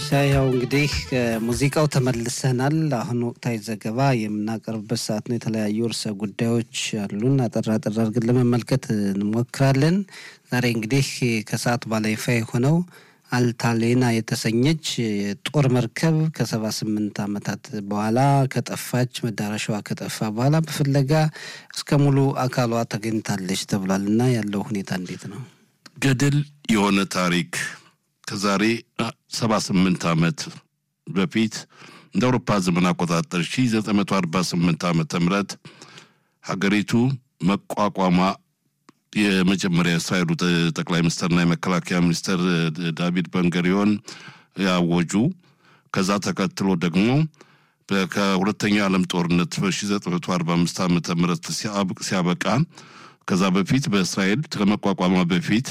ሻያው እንግዲህ ሙዚቃው ተመልሰናል። አሁን ወቅታዊ ዘገባ የምናቀርብበት ሰዓት ነው። የተለያዩ ርዕሰ ጉዳዮች አሉን። አጠር አጠር አድርገን ለመመልከት እንሞክራለን። ዛሬ እንግዲህ ከሰዓት በኋላ ይፋ የሆነው አልታሌና የተሰኘች የጦር መርከብ ከሰባ ስምንት ዓመታት በኋላ ከጠፋች መዳረሻዋ ከጠፋ በኋላ በፍለጋ እስከ ሙሉ አካሏ ተገኝታለች ተብሏል እና ያለው ሁኔታ እንዴት ነው? ገድል የሆነ ታሪክ ከዛሬ ሰባ ስምንት ዓመት በፊት እንደ አውሮፓ ዘመን አቆጣጠር ሺ ዘጠኝ መቶ አርባ ስምንት ዓመተ ምህረት ሀገሪቱ መቋቋሟ የመጀመሪያ የእስራኤሉ ጠቅላይ ሚኒስትርና የመከላከያ ሚኒስትር ዳቪድ በንገሪዮን ያወጁ። ከዛ ተከትሎ ደግሞ ከሁለተኛው ዓለም ጦርነት በ1945 ዓመተ ምህረት ሲያበቃ ከዛ በፊት በእስራኤል ከመቋቋሟ በፊት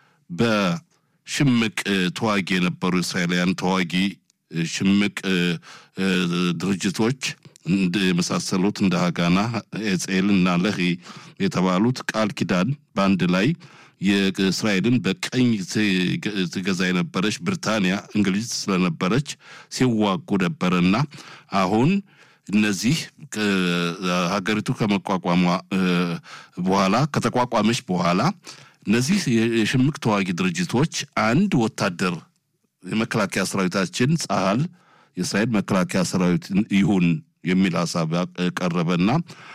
በሽምቅ ተዋጊ የነበሩ እስራኤላውያን ተዋጊ ሽምቅ ድርጅቶች የመሳሰሉት እንደ ሀጋና ኤጼል እና ለሂ የተባሉት ቃል ኪዳን በአንድ ላይ የእስራኤልን በቀኝ ትገዛ የነበረች ብሪታንያ እንግሊዝ ስለነበረች ሲዋጉ ነበረና አሁን እነዚህ ሀገሪቱ ከመቋቋሟ በኋላ ከተቋቋመች በኋላ እነዚህ የሽምቅ ተዋጊ ድርጅቶች አንድ ወታደር የመከላከያ ሰራዊታችን ጸሀል የእስራኤል መከላከያ ሰራዊት ይሁን የሚል ሀሳብ ቀረበና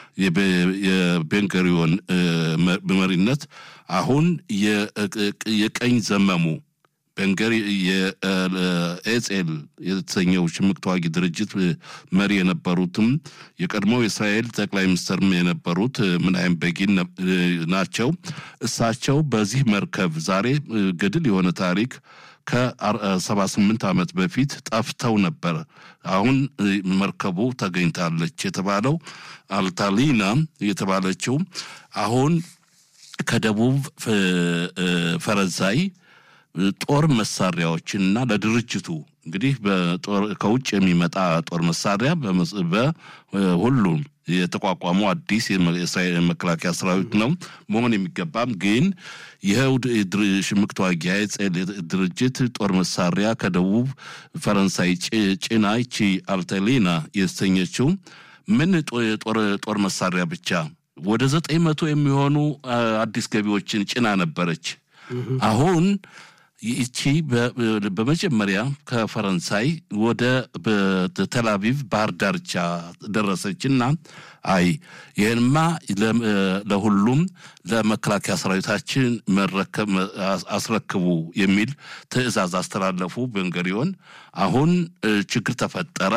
የቤንገሪዮን መሪነት አሁን የቀኝ ዘመሙ ቤንገሪ የኤጼል የተሰኘው ሽምቅ ተዋጊ ድርጅት መሪ የነበሩትም የቀድሞው የእስራኤል ጠቅላይ ሚኒስትርም የነበሩት ምናይም ቤጊን ናቸው። እሳቸው በዚህ መርከብ ዛሬ ገድል የሆነ ታሪክ ከሰባ ስምንት ዓመት በፊት ጠፍተው ነበር። አሁን መርከቡ ተገኝታለች የተባለው አልታሊና የተባለችው አሁን ከደቡብ ፈረንሳይ ጦር መሳሪያዎችንና ለድርጅቱ እንግዲህ ከውጭ የሚመጣ ጦር መሳሪያ በሁሉም የተቋቋመው አዲስ የእስራኤል መከላከያ ሰራዊት ነው መሆን የሚገባም ግን ይኸው ሽምቅ ተዋጊ የኤጼል ድርጅት ጦር መሳሪያ ከደቡብ ፈረንሳይ ጭና ይቺ አልተሌና የተሰኘችው ምን ጦር መሳሪያ ብቻ ወደ ዘጠኝ መቶ የሚሆኑ አዲስ ገቢዎችን ጭና ነበረች። አሁን ይቺ በመጀመሪያ ከፈረንሳይ ወደ ተላቪቭ ባህር ዳርቻ ደረሰችና አይ ይህንማ ለሁሉም ለመከላከያ ሰራዊታችን መረከብ አስረክቡ የሚል ትዕዛዝ አስተላለፉ ቤንገሪዮን። አሁን ችግር ተፈጠረ።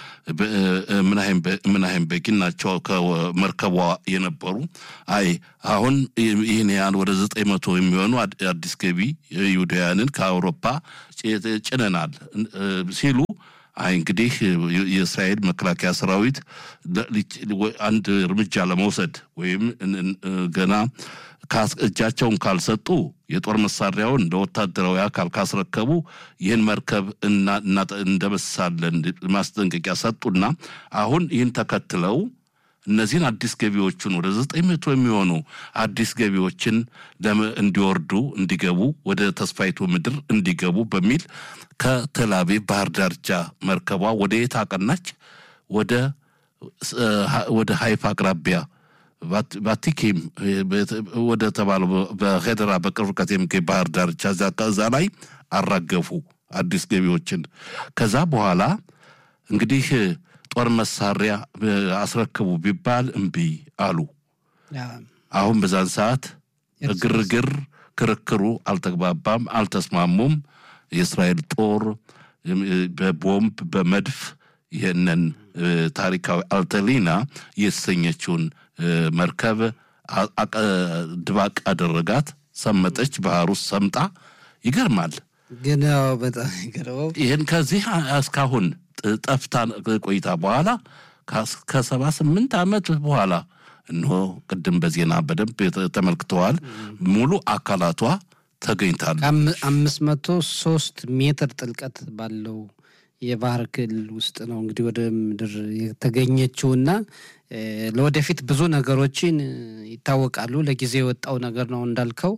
ምናሄም ቤጊን ናቸው ከመርከቧ የነበሩ። አይ አሁን ይህን ያህል ወደ ዘጠኝ መቶ የሚሆኑ አዲስ ገቢ ይሁዳውያንን ከአውሮፓ ጭነናል ሲሉ አይ እንግዲህ የእስራኤል መከላከያ ሰራዊት አንድ እርምጃ ለመውሰድ ወይም ገና እጃቸውን ካልሰጡ የጦር መሳሪያውን ለወታደራዊ አካል ካስረከቡ ይህን መርከብ እንደመሳለን ማስጠንቀቂያ ሰጡና አሁን ይህን ተከትለው እነዚህን አዲስ ገቢዎቹን ወደ ዘጠኝ መቶ የሚሆኑ አዲስ ገቢዎችን እንዲወርዱ እንዲገቡ ወደ ተስፋይቱ ምድር እንዲገቡ በሚል ከተላቪቭ ባህር ዳርቻ መርከቧ ወደ የት አቀናች? ወደ ወደ ሀይፋ አቅራቢያ ቫቲኪም ወደ ተባለው በሄደራ በቅርብ ርቀት የሚገኝ ባህር ዳርቻ እዛ ላይ አራገፉ አዲስ ገቢዎችን። ከዛ በኋላ እንግዲህ ጦር መሳሪያ አስረክቡ ቢባል እምቢ አሉ። አሁን በዛን ሰዓት ግርግር፣ ክርክሩ አልተግባባም፣ አልተስማሙም። የእስራኤል ጦር በቦምብ በመድፍ ይህንን ታሪካዊ አልተሊና የተሰኘችውን መርከብ ድባቅ አደረጋት። ሰመጠች፣ ባህር ውስጥ ሰምጣ። ይገርማል። ግን በጣም ይገርመው ይህን ከዚህ እስካሁን ጠፍታ ቆይታ በኋላ ከሰባ ስምንት ዓመት በኋላ እንሆ ቅድም በዜና በደንብ ተመልክተዋል። ሙሉ አካላቷ ተገኝታል። አምስት መቶ ሶስት ሜትር ጥልቀት ባለው የባህር ክልል ውስጥ ነው እንግዲህ ወደ ምድር የተገኘችውና ለወደፊት ብዙ ነገሮችን ይታወቃሉ። ለጊዜ የወጣው ነገር ነው እንዳልከው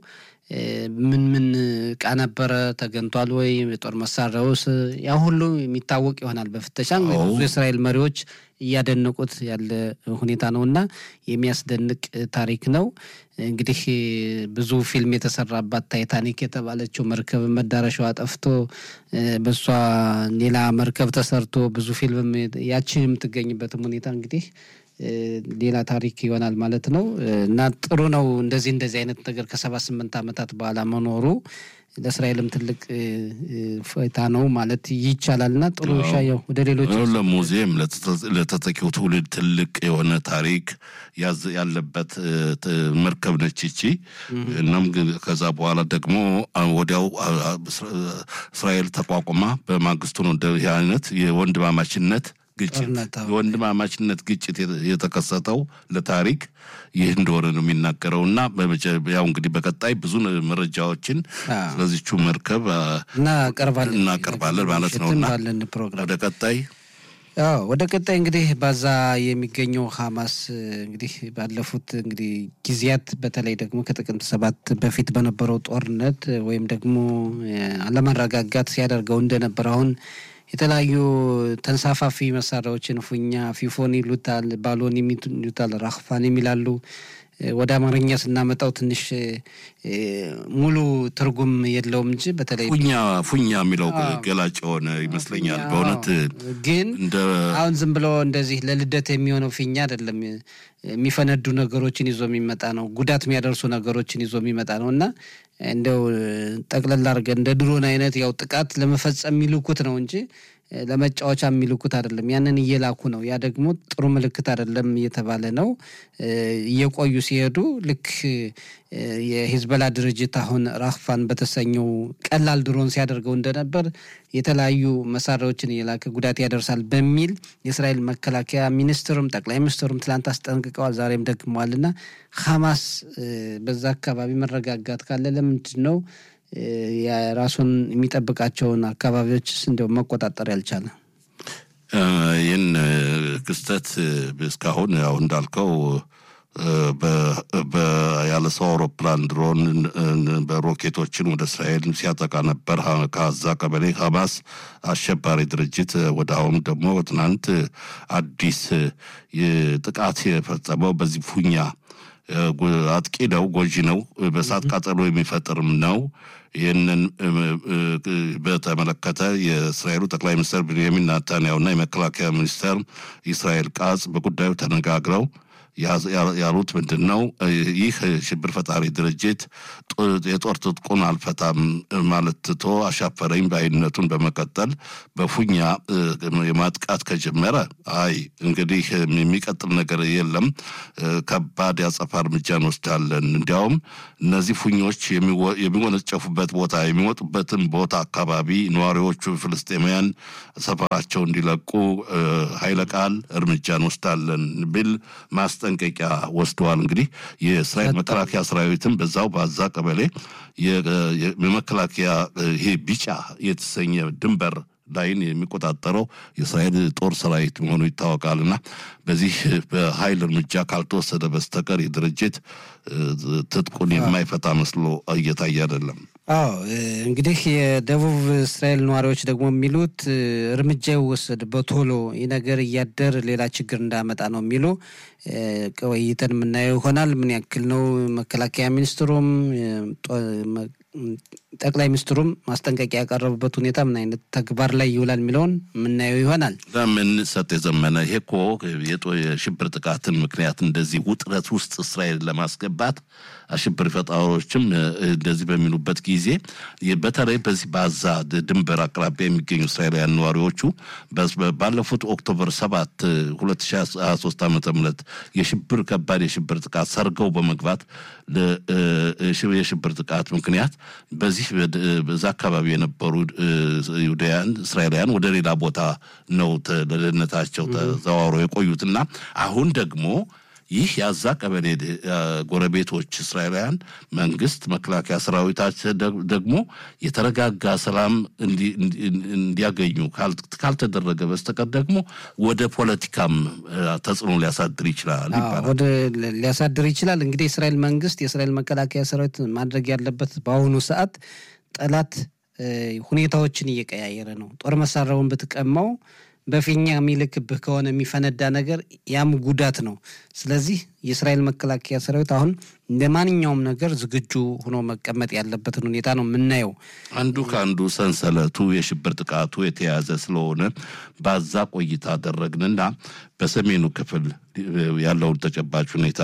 ምን ምን እቃ ነበረ ተገንቷል ወይ የጦር መሳሪያውስ ያ ሁሉ የሚታወቅ ይሆናል በፍተሻ ብዙ የእስራኤል መሪዎች እያደነቁት ያለ ሁኔታ ነው እና የሚያስደንቅ ታሪክ ነው። እንግዲህ ብዙ ፊልም የተሰራባት ታይታኒክ የተባለችው መርከብ መዳረሻዋ ጠፍቶ በሷ ሌላ መርከብ ተሰርቶ ብዙ ፊልም ያችን የምትገኝበትም ሁኔታ እንግዲህ ሌላ ታሪክ ይሆናል ማለት ነው እና ጥሩ ነው እንደዚህ እንደዚህ አይነት ነገር ከሰባ ስምንት ዓመታት በኋላ መኖሩ ለእስራኤልም ትልቅ ፎይታ ነው ማለት ይቻላል እና ጥሩ ሻየው ወደ ሌሎች ለሙዚየም ለተተኪው ትውልድ ትልቅ የሆነ ታሪክ ያለበት መርከብ ነች ይቺ። እናም ከዛ በኋላ ደግሞ ወዲያው እስራኤል ተቋቁማ በማግስቱ ነው ይህ አይነት የወንድማማችነት ግጭት የወንድማማችነት ግጭት የተከሰተው ለታሪክ ይህ እንደሆነ ነው የሚናገረው እና ያው እንግዲህ በቀጣይ ብዙ መረጃዎችን ስለዚቹ መርከብ እናቀርባለን ማለት ነው እና ወደ ቀጣይ ወደ ቀጣይ እንግዲህ ባዛ የሚገኘው ሀማስ እንግዲህ ባለፉት እንግዲህ ጊዜያት በተለይ ደግሞ ከጥቅምት ሰባት በፊት በነበረው ጦርነት ወይም ደግሞ አለመረጋጋት ሲያደርገው እንደነበር አሁን የተለያዩ ተንሳፋፊ መሳሪያዎችን ፉኛ፣ ፊፎን ይሉታል፣ ባሎን ይሉታል፣ ራክፋን የሚላሉ ወደ አማርኛ ስናመጣው ትንሽ ሙሉ ትርጉም የለውም እንጂ በተለይ ፉኛ ፉኛ የሚለው ገላጭ የሆነ ይመስለኛል። በእውነት ግን አሁን ዝም ብሎ እንደዚህ ለልደት የሚሆነው ፊኛ አይደለም። የሚፈነዱ ነገሮችን ይዞ የሚመጣ ነው። ጉዳት የሚያደርሱ ነገሮችን ይዞ የሚመጣ ነው እና እንደው ጠቅለል አድርገን እንደ ድሮን አይነት ያው ጥቃት ለመፈጸም የሚልኩት ነው እንጂ ለመጫወቻ የሚልኩት አይደለም። ያንን እየላኩ ነው። ያ ደግሞ ጥሩ ምልክት አይደለም እየተባለ ነው። እየቆዩ ሲሄዱ ልክ የሂዝበላ ድርጅት አሁን ራክፋን በተሰኘው ቀላል ድሮን ሲያደርገው እንደነበር የተለያዩ መሳሪያዎችን እየላከ ጉዳት ያደርሳል በሚል የእስራኤል መከላከያ ሚኒስትሩም ጠቅላይ ሚኒስትሩም ትላንት አስጠንቅቀዋል። ዛሬም ደግመዋል እና ሐማስ በዛ አካባቢ መረጋጋት ካለ ለምንድን ነው የራሱን የሚጠብቃቸውን አካባቢዎችስ እንዲያው መቆጣጠር ያልቻለ? ይህን ክስተት እስካሁን ያው እንዳልከው ያለ ሰው አውሮፕላን ድሮን በሮኬቶችን ወደ እስራኤል ሲያጠቃ ነበር። ከዛ ቀበሌ ሐማስ አሸባሪ ድርጅት ወደ አሁኑ ደግሞ ትናንት አዲስ ጥቃት የፈጸመው በዚህ ፉኛ አጥቂ ነው፣ ጎጂ ነው፣ በእሳት ቃጠሎ የሚፈጥርም ነው። ይህንን በተመለከተ የእስራኤሉ ጠቅላይ ሚኒስትር ቤንያሚን ናታንያሁና የመከላከያ ሚኒስትር ኢስራኤል ቃጽ በጉዳዩ ተነጋግረው ያሉት ምንድን ነው? ይህ ሽብር ፈጣሪ ድርጅት የጦር ትጥቁን አልፈታም ማለት ትቶ አሻፈረኝ በአይነቱን በመቀጠል በፉኛ የማጥቃት ከጀመረ አይ እንግዲህ የሚቀጥል ነገር የለም፣ ከባድ ያጸፋ እርምጃ እንወስዳለን። እንዲያውም እነዚህ ፉኞች የሚወነጨፉበት ቦታ የሚወጡበትን ቦታ አካባቢ ነዋሪዎቹ ፍልስጤማውያን ሰፈራቸው እንዲለቁ ኃይለ ቃል እርምጃ እንወስዳለን ቢል ማስጠ ማስጠንቀቂያ ወስደዋል። እንግዲህ የእስራኤል መከላከያ ሰራዊትም በዛው በዛ ቀበሌ የመከላከያ ይሄ ቢጫ የተሰኘ ድንበር ላይን የሚቆጣጠረው የእስራኤል ጦር ሰራዊት መሆኑ ይታወቃል እና በዚህ በኃይል እርምጃ ካልተወሰደ በስተቀር የድርጅት ትጥቁን የማይፈታ መስሎ እየታየ አይደለም። አዎ እንግዲህ የደቡብ እስራኤል ነዋሪዎች ደግሞ የሚሉት እርምጃ ይወሰድ በቶሎ ይህ ነገር እያደር ሌላ ችግር እንዳመጣ ነው የሚሉ ቆይተን የምናየው ይሆናል። ምን ያክል ነው መከላከያ ሚኒስትሩም ጠቅላይ ሚኒስትሩም ማስጠንቀቂያ ያቀረቡበት ሁኔታ ምን አይነት ተግባር ላይ ይውላል የሚለውን የምናየው ይሆናል። ለምን ሰጥ የዘመነ ይሄ እኮ የሽብር ጥቃትን ምክንያት እንደዚህ ውጥረት ውስጥ እስራኤል ለማስገባት አሽብር ፈጣሪዎችም እንደዚህ በሚሉበት ጊዜ በተለይ በዚህ በአዛ ድንበር አቅራቢያ የሚገኙ እስራኤላውያን ነዋሪዎቹ ባለፉት ኦክቶበር ሰባት ሁለት ሺ ሀያ ሶስት ዓመተ ምህረት የሽብር ከባድ የሽብር ጥቃት ሰርገው በመግባት የሽብር ጥቃት ምክንያት በዚህ በዛ አካባቢ የነበሩ ይሁዳውያን እስራኤላውያን ወደ ሌላ ቦታ ነው ለደህንነታቸው ተዘዋውረው የቆዩትና አሁን ደግሞ ይህ የአዛ ቀበሌ ጎረቤቶች እስራኤላውያን መንግስት መከላከያ ሰራዊታችን ደግሞ የተረጋጋ ሰላም እንዲያገኙ ካልተደረገ በስተቀር ደግሞ ወደ ፖለቲካም ተጽዕኖ ሊያሳድር ይችላል ይባላል። ወደ ሊያሳድር ይችላል። እንግዲህ የእስራኤል መንግስት የእስራኤል መከላከያ ሰራዊት ማድረግ ያለበት በአሁኑ ሰዓት ጠላት ሁኔታዎችን እየቀያየረ ነው። ጦር መሳሪያውን ብትቀማው በፊኛ የሚልክብህ ከሆነ የሚፈነዳ ነገር ያም ጉዳት ነው። ስለዚህ የእስራኤል መከላከያ ሰራዊት አሁን እንደ ማንኛውም ነገር ዝግጁ ሆኖ መቀመጥ ያለበትን ሁኔታ ነው የምናየው። አንዱ ከአንዱ ሰንሰለቱ የሽብር ጥቃቱ የተያዘ ስለሆነ ባዛ ቆይታ አደረግንና በሰሜኑ ክፍል ያለውን ተጨባጭ ሁኔታ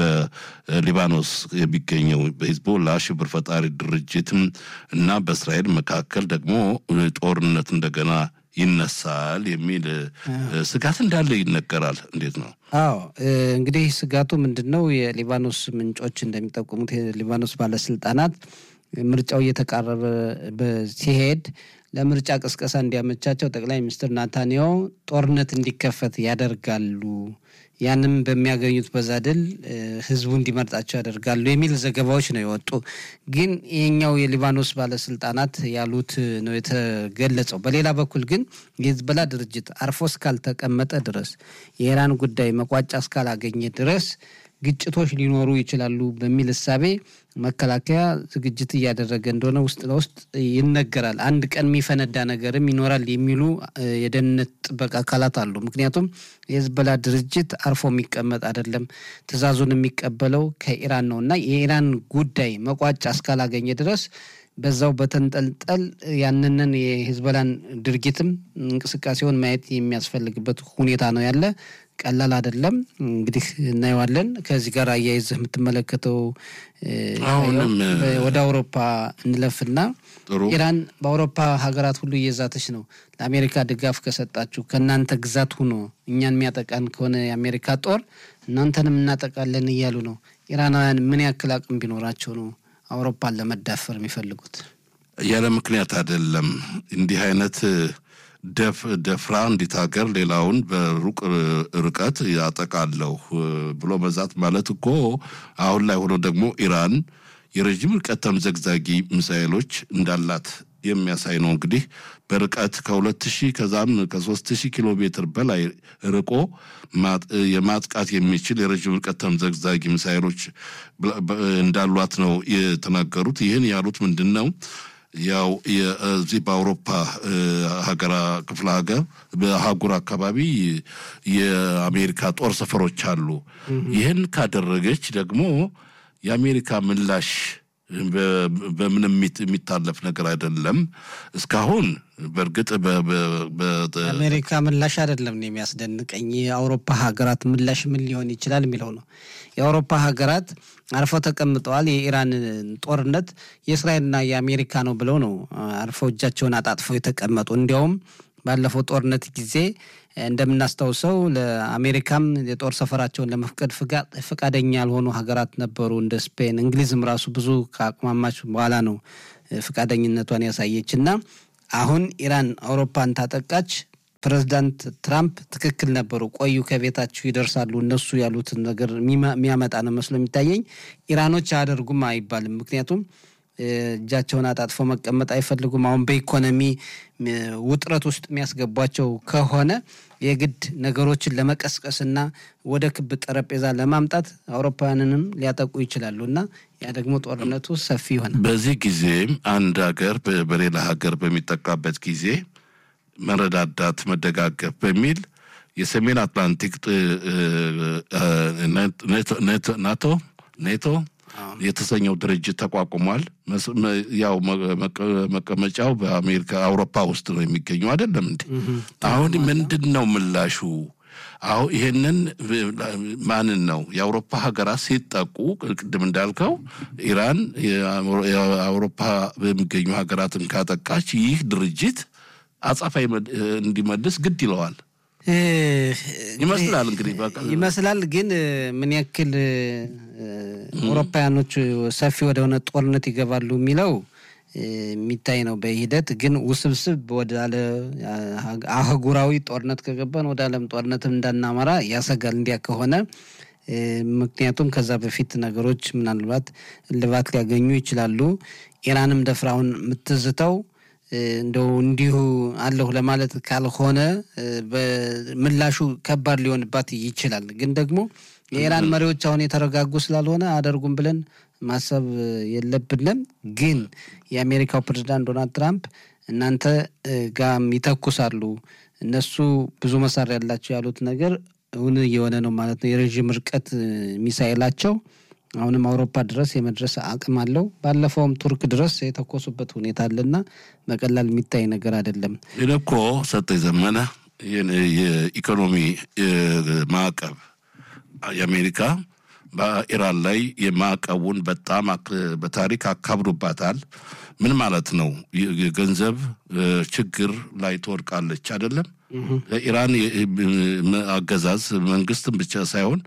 በሊባኖስ የሚገኘው በሂዝቦላ ሽብር ፈጣሪ ድርጅትም እና በእስራኤል መካከል ደግሞ ጦርነት እንደገና ይነሳል የሚል ስጋት እንዳለ ይነገራል። እንዴት ነው? አዎ እንግዲህ ስጋቱ ምንድን ነው? የሊባኖስ ምንጮች እንደሚጠቁሙት የሊባኖስ ባለስልጣናት ምርጫው እየተቃረበ ሲሄድ ለምርጫ ቅስቀሳ እንዲያመቻቸው ጠቅላይ ሚኒስትር ናታንያሁ ጦርነት እንዲከፈት ያደርጋሉ። ያንም በሚያገኙት በዛ ድል ህዝቡ እንዲመርጣቸው ያደርጋሉ የሚል ዘገባዎች ነው የወጡ። ግን ይህኛው የሊባኖስ ባለስልጣናት ያሉት ነው የተገለጸው። በሌላ በኩል ግን የሂዝቦላ ድርጅት አርፎ እስካልተቀመጠ ድረስ የኢራን ጉዳይ መቋጫ እስካላገኘ ድረስ ግጭቶች ሊኖሩ ይችላሉ በሚል እሳቤ መከላከያ ዝግጅት እያደረገ እንደሆነ ውስጥ ለውስጥ ይነገራል። አንድ ቀን የሚፈነዳ ነገርም ይኖራል የሚሉ የደህንነት ጥበቃ አካላት አሉ። ምክንያቱም የሂዝቦላ ድርጅት አርፎ የሚቀመጥ አይደለም፣ ትዕዛዙን የሚቀበለው ከኢራን ነው እና የኢራን ጉዳይ መቋጫ እስካላገኘ ድረስ በዛው በተንጠልጠል ያንንን የሂዝቦላን ድርጊትም እንቅስቃሴውን ማየት የሚያስፈልግበት ሁኔታ ነው ያለ። ቀላል አይደለም። እንግዲህ እናየዋለን። ከዚህ ጋር አያይዘህ የምትመለከተው አሁንም ወደ አውሮፓ እንለፍና ጥሩ ኢራን በአውሮፓ ሀገራት ሁሉ እየዛተች ነው። ለአሜሪካ ድጋፍ ከሰጣችሁ ከእናንተ ግዛት ሁኖ እኛን የሚያጠቃን ከሆነ የአሜሪካ ጦር እናንተንም እናጠቃለን እያሉ ነው። ኢራናውያን ምን ያክል አቅም ቢኖራቸው ነው አውሮፓን ለመዳፈር የሚፈልጉት? ያለ ምክንያት አይደለም። እንዲህ አይነት ደፍ ደፍራ እንዲት ሀገር ሌላውን በሩቅ ርቀት ያጠቃለሁ ብሎ መዛት ማለት እኮ አሁን ላይ ሆኖ ደግሞ ኢራን የረዥም ርቀት ተምዘግዛጊ ሚሳኤሎች እንዳላት የሚያሳይ ነው። እንግዲህ በርቀት ከሁለት ሺህ ከዛም ከሶስት ሺህ ኪሎ ሜትር በላይ ርቆ የማጥቃት የሚችል የረዥም ርቀት ተምዘግዛጊ ሚሳኤሎች እንዳሏት ነው የተናገሩት። ይህን ያሉት ምንድን ነው? ያው እዚህ በአውሮፓ ሀገራ ክፍለ ሀገር በአህጉር አካባቢ የአሜሪካ ጦር ሰፈሮች አሉ። ይህን ካደረገች ደግሞ የአሜሪካ ምላሽ በምንም የሚታለፍ ነገር አይደለም። እስካሁን በእርግጥ አሜሪካ ምላሽ አይደለም ነው የሚያስደንቀኝ። የአውሮፓ ሀገራት ምላሽ ምን ሊሆን ይችላል የሚለው ነው። የአውሮፓ ሀገራት አርፈው ተቀምጠዋል። የኢራን ጦርነት የእስራኤልና የአሜሪካ ነው ብለው ነው አርፈው እጃቸውን አጣጥፈው የተቀመጡ። እንዲያውም ባለፈው ጦርነት ጊዜ እንደምናስታውሰው ለአሜሪካም የጦር ሰፈራቸውን ለመፍቀድ ፈቃደኛ ያልሆኑ ሀገራት ነበሩ፣ እንደ ስፔን። እንግሊዝም ራሱ ብዙ ከአቅማማች በኋላ ነው ፈቃደኝነቷን ያሳየች እና አሁን ኢራን አውሮፓን ታጠቃች። ፕሬዚዳንት ትራምፕ ትክክል ነበሩ። ቆዩ ከቤታችሁ ይደርሳሉ እነሱ ያሉትን ነገር የሚያመጣ ነው መስሎ የሚታየኝ። ኢራኖች አያደርጉም አይባልም። ምክንያቱም እጃቸውን አጣጥፈው መቀመጥ አይፈልጉም። አሁን በኢኮኖሚ ውጥረት ውስጥ የሚያስገቧቸው ከሆነ የግድ ነገሮችን ለመቀስቀስና ወደ ክብ ጠረጴዛ ለማምጣት አውሮፓውያንንም ሊያጠቁ ይችላሉ እና ያ ደግሞ ጦርነቱ ሰፊ ይሆናል። በዚህ ጊዜ አንድ ሀገር በሌላ ሀገር በሚጠቃበት ጊዜ መረዳዳት፣ መደጋገፍ በሚል የሰሜን አትላንቲክ ናቶ ኔቶ የተሰኘው ድርጅት ተቋቁሟል። ያው መቀመጫው በአሜሪካ አውሮፓ ውስጥ ነው የሚገኘው አይደለም እንዴ? አሁን ምንድን ነው ምላሹ? አሁን ይሄንን ማንን ነው የአውሮፓ ሀገራት ሲጠቁ፣ ቅድም እንዳልከው ኢራን የአውሮፓ በሚገኙ ሀገራትን ካጠቃች ይህ ድርጅት አጻፋ እንዲመልስ ግድ ይለዋል ይመስላል እንግዲህ ይመስላል። ግን ምን ያክል አውሮፓውያኖች ሰፊ ወደሆነ ጦርነት ይገባሉ የሚለው የሚታይ ነው በሂደት ግን ውስብስብ ወዳለ አህጉራዊ ጦርነት ከገባን ወደ ዓለም ጦርነትም እንዳናመራ ያሰጋል። እንዲያ ከሆነ ምክንያቱም ከዛ በፊት ነገሮች ምናልባት እልባት ሊያገኙ ይችላሉ። ኢራንም ደፍራውን የምትዝተው እንደው እንዲሁ አለሁ ለማለት ካልሆነ ምላሹ ከባድ ሊሆንባት ይችላል። ግን ደግሞ የኢራን መሪዎች አሁን የተረጋጉ ስላልሆነ አደርጉም ብለን ማሰብ የለብንም። ግን የአሜሪካው ፕሬዚዳንት ዶናልድ ትራምፕ እናንተ ጋም ይተኩሳሉ እነሱ ብዙ መሳሪያ ያላቸው ያሉት ነገር እውን እየሆነ ነው ማለት ነው። የረዥም ርቀት ሚሳኤላቸው አሁንም አውሮፓ ድረስ የመድረስ አቅም አለው። ባለፈውም ቱርክ ድረስ የተኮሱበት ሁኔታ አለና በቀላል የሚታይ ነገር አይደለም። ይህ እኮ ሰጠኝ ዘመነ የኢኮኖሚ ማዕቀብ የአሜሪካ በኢራን ላይ የማዕቀቡን በጣም በታሪክ አካብዶባታል። ምን ማለት ነው? የገንዘብ ችግር ላይ ትወድቃለች አይደለም። ለኢራን አገዛዝ መንግስትን ብቻ ሳይሆን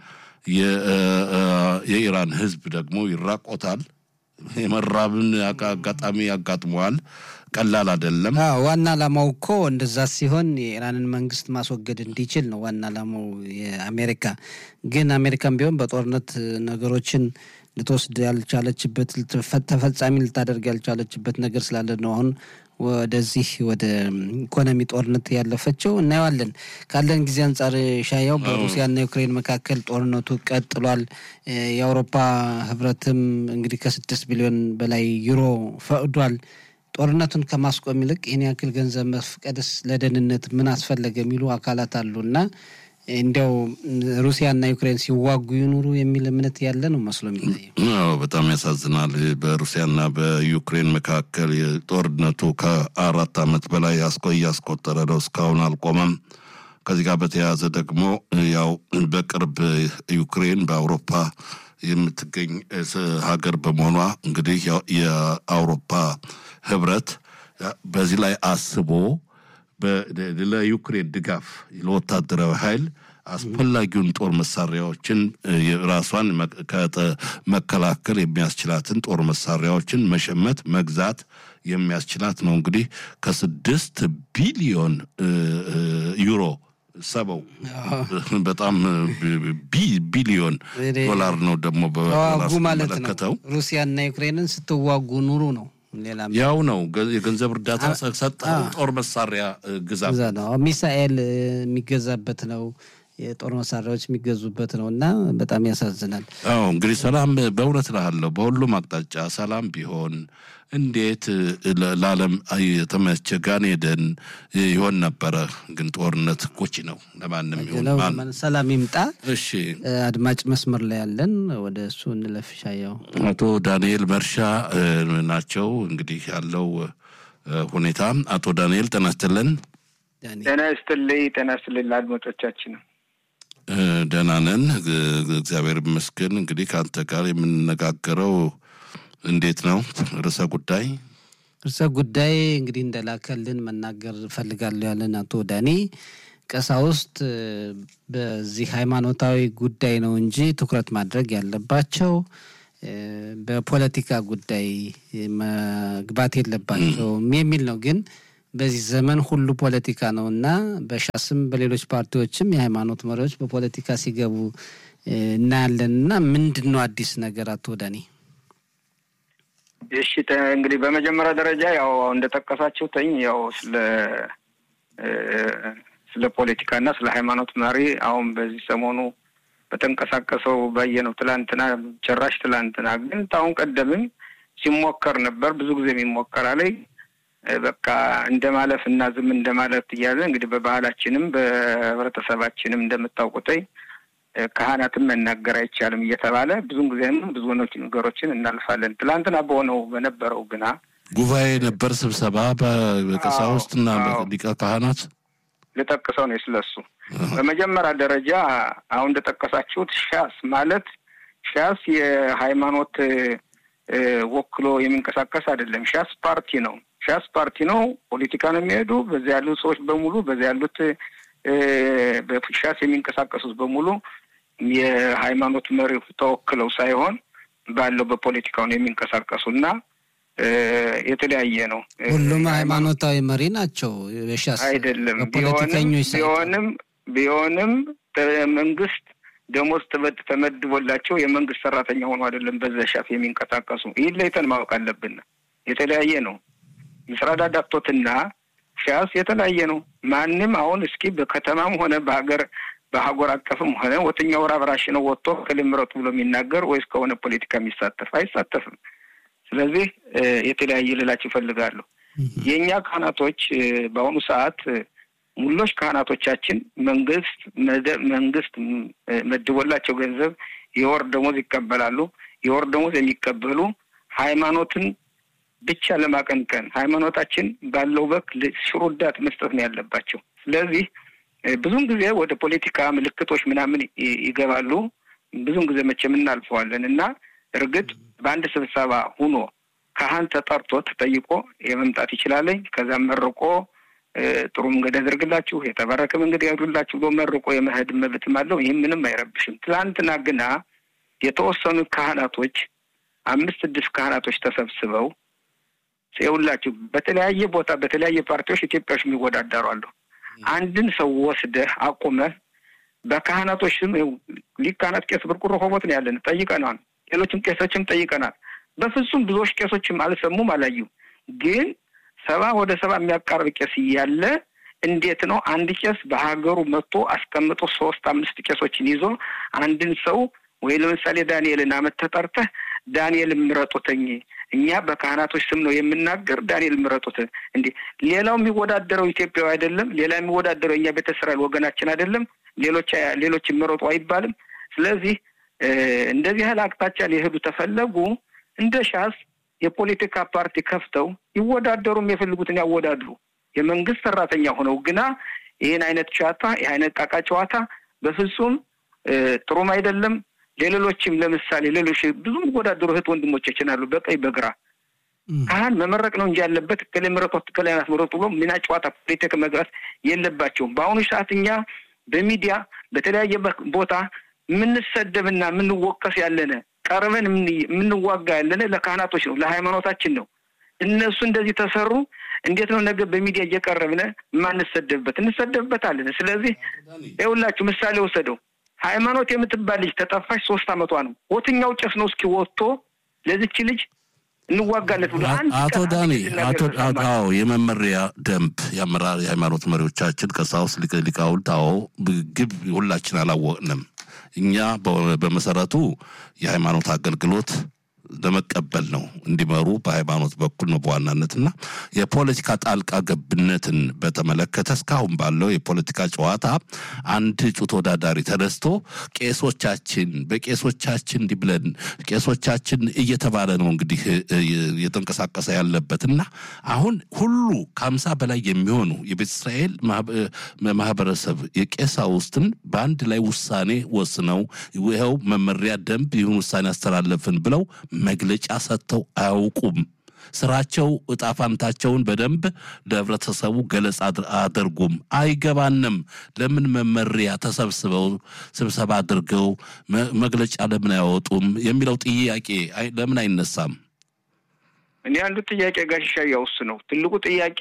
የኢራን ሕዝብ ደግሞ ይራቆታል። የመራብን አጋጣሚ ያጋጥመዋል። ቀላል አይደለም። ዋና ዓላማው እኮ እንደዛ ሲሆን የኢራንን መንግስት ማስወገድ እንዲችል ነው ዋና ዓላማው የአሜሪካ። ግን አሜሪካን ቢሆን በጦርነት ነገሮችን ልትወስድ ያልቻለችበት ተፈጻሚ ልታደርግ ያልቻለችበት ነገር ስላለ ነው አሁን ወደዚህ ወደ ኢኮኖሚ ጦርነት ያለፈችው እናየዋለን። ካለን ጊዜ አንጻር ሻያው በሩሲያና ዩክሬን መካከል ጦርነቱ ቀጥሏል። የአውሮፓ ህብረትም እንግዲህ ከስድስት ቢሊዮን በላይ ዩሮ ፈቅዷል። ጦርነቱን ከማስቆም ይልቅ ይህን ያክል ገንዘብ መፍቀድስ ለደህንነት ምን አስፈለገ የሚሉ አካላት አሉ እና እንዲያው ሩሲያና ዩክሬን ሲዋጉ ይኑሩ የሚል እምነት ያለ ነው መስሎ የሚታየው። በጣም ያሳዝናል። በሩሲያና በዩክሬን መካከል ጦርነቱ ከአራት ዓመት በላይ እያስቆጠረ ነው፣ እስካሁን አልቆመም። ከዚህ ጋር በተያያዘ ደግሞ ያው በቅርብ ዩክሬን በአውሮፓ የምትገኝ ሀገር በመሆኗ እንግዲህ የአውሮፓ ህብረት በዚህ ላይ አስቦ ለዩክሬን ድጋፍ ለወታደራዊ ኃይል አስፈላጊውን ጦር መሳሪያዎችን ራሷን መከላከል የሚያስችላትን ጦር መሳሪያዎችን መሸመት መግዛት የሚያስችላት ነው። እንግዲህ ከስድስት ቢሊዮን ዩሮ ሰበው በጣም ቢሊዮን ዶላር ነው ደግሞ ተዋጉ ማለት ነው። ሩሲያና ዩክሬንን ስትዋጉ ኑሩ ነው። ያው ነው የገንዘብ እርዳታ ሰጠ፣ ጦር መሳሪያ ግዛ ነው። ሚሳኤል የሚገዛበት ነው። የጦር መሳሪያዎች የሚገዙበት ነው እና በጣም ያሳዝናል። አዎ እንግዲህ ሰላም በእውነት እልሃለሁ በሁሉም አቅጣጫ ሰላም ቢሆን እንዴት ለዓለም የተመቸ ጋን ሄደን ይሆን ነበረ። ግን ጦርነት ጎጂ ነው ለማንም ይሁን። ሰላም ይምጣ። እሺ አድማጭ መስመር ላይ ያለን ወደ እሱ እንለፍ። ሻየው አቶ ዳንኤል መርሻ ናቸው። እንግዲህ ያለው ሁኔታ አቶ ዳንኤል ጤና ይስጥልን። ጤና ይስጥልኝ። ጤና ይስጥልኝ ለአድማጮቻችን ደህና ነን፣ እግዚአብሔር ይመስገን። እንግዲህ ከአንተ ጋር የምንነጋገረው እንዴት ነው ርዕሰ ጉዳይ ርዕሰ ጉዳይ እንግዲህ እንደላከልን መናገር እፈልጋለሁ ያለን አቶ ዳኒ ቀሳውስት በዚህ ሃይማኖታዊ ጉዳይ ነው እንጂ ትኩረት ማድረግ ያለባቸው በፖለቲካ ጉዳይ መግባት የለባቸውም የሚል ነው። ግን በዚህ ዘመን ሁሉ ፖለቲካ ነው እና በሻስም በሌሎች ፓርቲዎችም የሃይማኖት መሪዎች በፖለቲካ ሲገቡ እናያለን እና ምንድን ነው አዲስ ነገር አቶ ዳኒ? እሺ እንግዲህ በመጀመሪያ ደረጃ ያው እንደጠቀሳችሁትኝ ያው ስለ ስለ ፖለቲካና ስለ ሃይማኖት መሪ አሁን በዚህ ሰሞኑ በተንቀሳቀሰው ባየነው ትላንትና ጭራሽ ትላንትና ግን አሁን ቀደምም ሲሞከር ነበር። ብዙ ጊዜ የሚሞከር አለኝ በቃ እንደ ማለፍ እና ዝም እንደ ማለፍ እያለ እንግዲህ በባህላችንም በህብረተሰባችንም እንደምታውቁተኝ ካህናትም መናገር አይቻልም እየተባለ ብዙን ጊዜም ብዙ ነገሮችን እናልፋለን። ትላንትና በሆነው በነበረው ግና ጉባኤ ነበር፣ ስብሰባ በቀሳውስት እና ሊቀ ካህናት ልጠቅሰው ነው ስለሱ። በመጀመሪያ ደረጃ አሁን እንደጠቀሳችሁት ሻስ ማለት ሻስ የሃይማኖት ወክሎ የሚንቀሳቀስ አይደለም። ሻስ ፓርቲ ነው። ሻስ ፓርቲ ነው። ፖለቲካ ነው የሚሄዱ በዚያ ያሉት ሰዎች በሙሉ በዚያ ያሉት በሻስ የሚንቀሳቀሱት በሙሉ የሃይማኖት መሪ ተወክለው ሳይሆን ባለው በፖለቲካው ነው የሚንቀሳቀሱ እና የተለያየ ነው። ሁሉም ሃይማኖታዊ መሪ ናቸው። የሻስ አይደለም ፖለቲከኞች ቢሆንም ቢሆንም መንግስት ደሞዝ ተመድቦላቸው የመንግስት ሰራተኛ ሆኖ አይደለም በዛ ሻፍ የሚንቀሳቀሱ። ይህን ለይተን ማወቅ አለብን። የተለያየ ነው። ምስራዳ ዳክቶትና ሻስ የተለያየ ነው። ማንም አሁን እስኪ በከተማም ሆነ በሀገር በሀገር አቀፍም ሆነ ወጥኛው ራብራሽ ነው ወጥቶ ከልምረጡ ብሎ የሚናገር ወይስ ከሆነ ፖለቲካ የሚሳተፍ አይሳተፍም። ስለዚህ የተለያየ ልላችሁ ይፈልጋለሁ። የእኛ ካህናቶች በአሁኑ ሰዓት ሙሎች ካህናቶቻችን መንግስት መንግስት መድቦላቸው ገንዘብ የወር ደሞዝ ይቀበላሉ። የወር ደሞዝ የሚቀበሉ ሃይማኖትን ብቻ ለማቀንቀን ሃይማኖታችን ባለው በክ ሽሩዳት መስጠት ነው ያለባቸው። ስለዚህ ብዙን ጊዜ ወደ ፖለቲካ ምልክቶች ምናምን ይገባሉ። ብዙን ጊዜ መቼም እናልፈዋለን እና እርግጥ በአንድ ስብሰባ ሁኖ ካህን ተጠርቶ ተጠይቆ የመምጣት ይችላለኝ። ከዛም መርቆ ጥሩ መንገድ ያደርግላችሁ የተባረከ መንገድ ያዱላችሁ ብሎ መርቆ የመሄድ መብትም አለው። ይህም ምንም አይረብሽም። ትላንትና ግና የተወሰኑ ካህናቶች አምስት ስድስት ካህናቶች ተሰብስበው ይኸውላችሁ በተለያየ ቦታ በተለያየ ፓርቲዎች ኢትዮጵያዎች የሚወዳደሩ አሉ። አንድን ሰው ወስደህ አቁመህ በካህናቶች ስም ሊቅ ካህናት ቄስ ብርቁሮ ሆቦት ነው ያለን ጠይቀናል። ሌሎችም ቄሶችም ጠይቀናል። በፍጹም ብዙዎች ቄሶችም አልሰሙም አላዩም። ግን ሰባ ወደ ሰባ የሚያቃርብ ቄስ እያለ እንዴት ነው አንድ ቄስ በሀገሩ መጥቶ አስቀምጦ ሶስት አምስት ቄሶችን ይዞ አንድን ሰው ወይ ለምሳሌ ዳንኤልን አመት ተጠርተህ ዳንኤል ምረጡትኝ እኛ በካህናቶች ስም ነው የምናገር፣ ዳንኤል ምረጡት። እንዴ ሌላው የሚወዳደረው ኢትዮጵያዊ አይደለም? ሌላ የሚወዳደረው እኛ ቤተ እስራኤል ወገናችን አይደለም? ሌሎች ሌሎች ምረጡ አይባልም? ስለዚህ እንደዚህ ያህል አቅጣጫ ሊሄዱ ተፈለጉ እንደ ሻስ የፖለቲካ ፓርቲ ከፍተው ይወዳደሩም የፈልጉትን ያወዳድሩ። የመንግስት ሰራተኛ ሆነው ግና ይህን አይነት ጨዋታ ይህ አይነት ቃቃ ጨዋታ በፍጹም ጥሩም አይደለም። ለሌሎችም ለምሳሌ ሌሎች ብዙ የሚወዳደሩ እህት ወንድሞቻችን አሉ፣ በቀኝ በግራ ካህን መመረቅ ነው እንጂ ያለበት እከሌ ምረጧት እከሌ አስመረጡ ብሎ ሚና ጨዋታ ፖለቲካ መግባት የለባቸውም። በአሁኑ ሰዓት እኛ በሚዲያ በተለያየ ቦታ የምንሰደብና የምንወቀስ ያለነ ቀርበን የምንዋጋ ያለነ ለካህናቶች ነው፣ ለሃይማኖታችን ነው። እነሱ እንደዚህ ተሰሩ። እንዴት ነው ነገ በሚዲያ እየቀረብነ የማንሰደብበት? እንሰደብበታለን። ስለዚህ ይኸውላችሁ ምሳሌ ወሰደው ሃይማኖት የምትባል ልጅ ተጠፋች፣ ሶስት አመቷ ነው። ወትኛው ጭስ ነው እስኪ ወጥቶ ለዚች ልጅ እንዋጋለት ብሎ አቶ ዳኒ አዎ የመመሪያ ደንብ የአመራር የሃይማኖት መሪዎቻችን ቀሳውስት ሊቃውንት አዎ ግብ ሁላችን አላወቅንም። እኛ በመሰረቱ የሃይማኖት አገልግሎት ለመቀበል ነው እንዲመሩ በሃይማኖት በኩል ነው በዋናነት እና የፖለቲካ ጣልቃ ገብነትን በተመለከተ እስካሁን ባለው የፖለቲካ ጨዋታ አንድ እጩ ተወዳዳሪ ተነስቶ ቄሶቻችን በቄሶቻችን እንዲህ ብለን ቄሶቻችን እየተባለ ነው እንግዲህ እየተንቀሳቀሰ ያለበት እና አሁን ሁሉ ከሀምሳ በላይ የሚሆኑ የቤተ እስራኤል ማህበረሰብ የቄሳውስትን በአንድ ላይ ውሳኔ ወስነው ይኸው መመሪያ ደንብ ይሁን ውሳኔ አስተላለፍን ብለው መግለጫ ሰጥተው አያውቁም። ስራቸው እጣ ፋንታቸውን በደንብ ለህብረተሰቡ ገለጻ አድርጉም። አይገባንም። ለምን መመሪያ ተሰብስበው ስብሰባ አድርገው መግለጫ ለምን አያወጡም የሚለው ጥያቄ ለምን አይነሳም? እኔ አንዱ ጥያቄ ጋሽሻ ያውስ ነው ትልቁ ጥያቄ።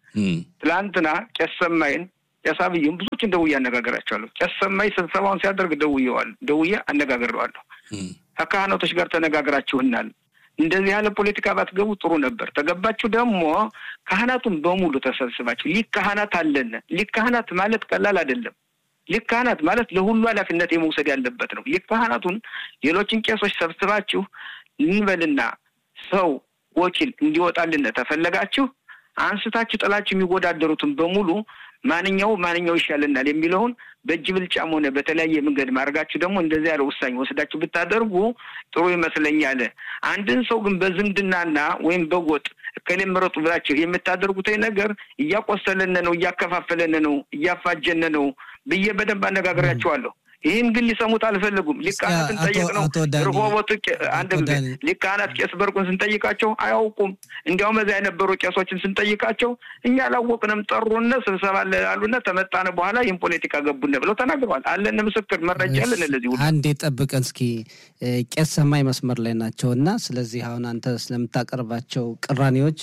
ትላንትና ቄስ ሰማይን ቄስ አብይም ብዙዎችን ደውዬ አነጋገራቸዋለሁ። ቄስ ሰማይ ስብሰባውን ሲያደርግ ደውዬዋለሁ፣ ደውዬ አነጋግሬዋለሁ። ከካህናቶች ጋር ተነጋግራችሁናል። እንደዚህ ያለ ፖለቲካ ባትገቡ ጥሩ ነበር። ተገባችሁ ደግሞ ካህናቱን በሙሉ ተሰብስባችሁ ሊቅ ካህናት አለን። ሊቅ ካህናት ማለት ቀላል አይደለም። ሊቅ ካህናት ማለት ለሁሉ ኃላፊነት የመውሰድ ያለበት ነው። ሊቅ ካህናቱን ሌሎችን ቄሶች ሰብስባችሁ ልንበልና ሰው ወኪል እንዲወጣልን ተፈለጋችሁ አንስታችሁ ጥላችሁ የሚወዳደሩትን በሙሉ ማንኛው ማንኛው ይሻለናል የሚለውን በእጅ ብልጫም ሆነ በተለያየ መንገድ ማድረጋችሁ ደግሞ እንደዚህ ያለ ውሳኔ ወስዳችሁ ብታደርጉ ጥሩ ይመስለኛል። አንድን ሰው ግን በዝምድናና ወይም በጎጥ እከሌ ምረጡ ብላችሁ የምታደርጉት ነገር እያቆሰለን ነው፣ እያከፋፈለን ነው፣ እያፋጀን ነው ብዬ በደንብ አነጋግሬያቸዋለሁ። ይህን ግን ሊሰሙት አልፈለጉም። ሊቃናትን ጠየቅ ነው ርሆቦቱ አንድ ሊቃናት ቄስ በርቁን ስንጠይቃቸው አያውቁም። እንዲያውም እዚያ የነበሩ ቄሶችን ስንጠይቃቸው እኛ አላወቅንም፣ ጠሩነ ስብሰባ አሉነ ተመጣነ በኋላ ይህን ፖለቲካ ገቡነ ብለው ተናግረዋል። አለን ምስክር መረጃ አለን። ለዚህ ሁሉ አንዴ ጠብቀን እስኪ ቄስ ሰማይ መስመር ላይ ናቸው እና ስለዚህ አሁን አንተ ስለምታቀርባቸው ቅራኔዎች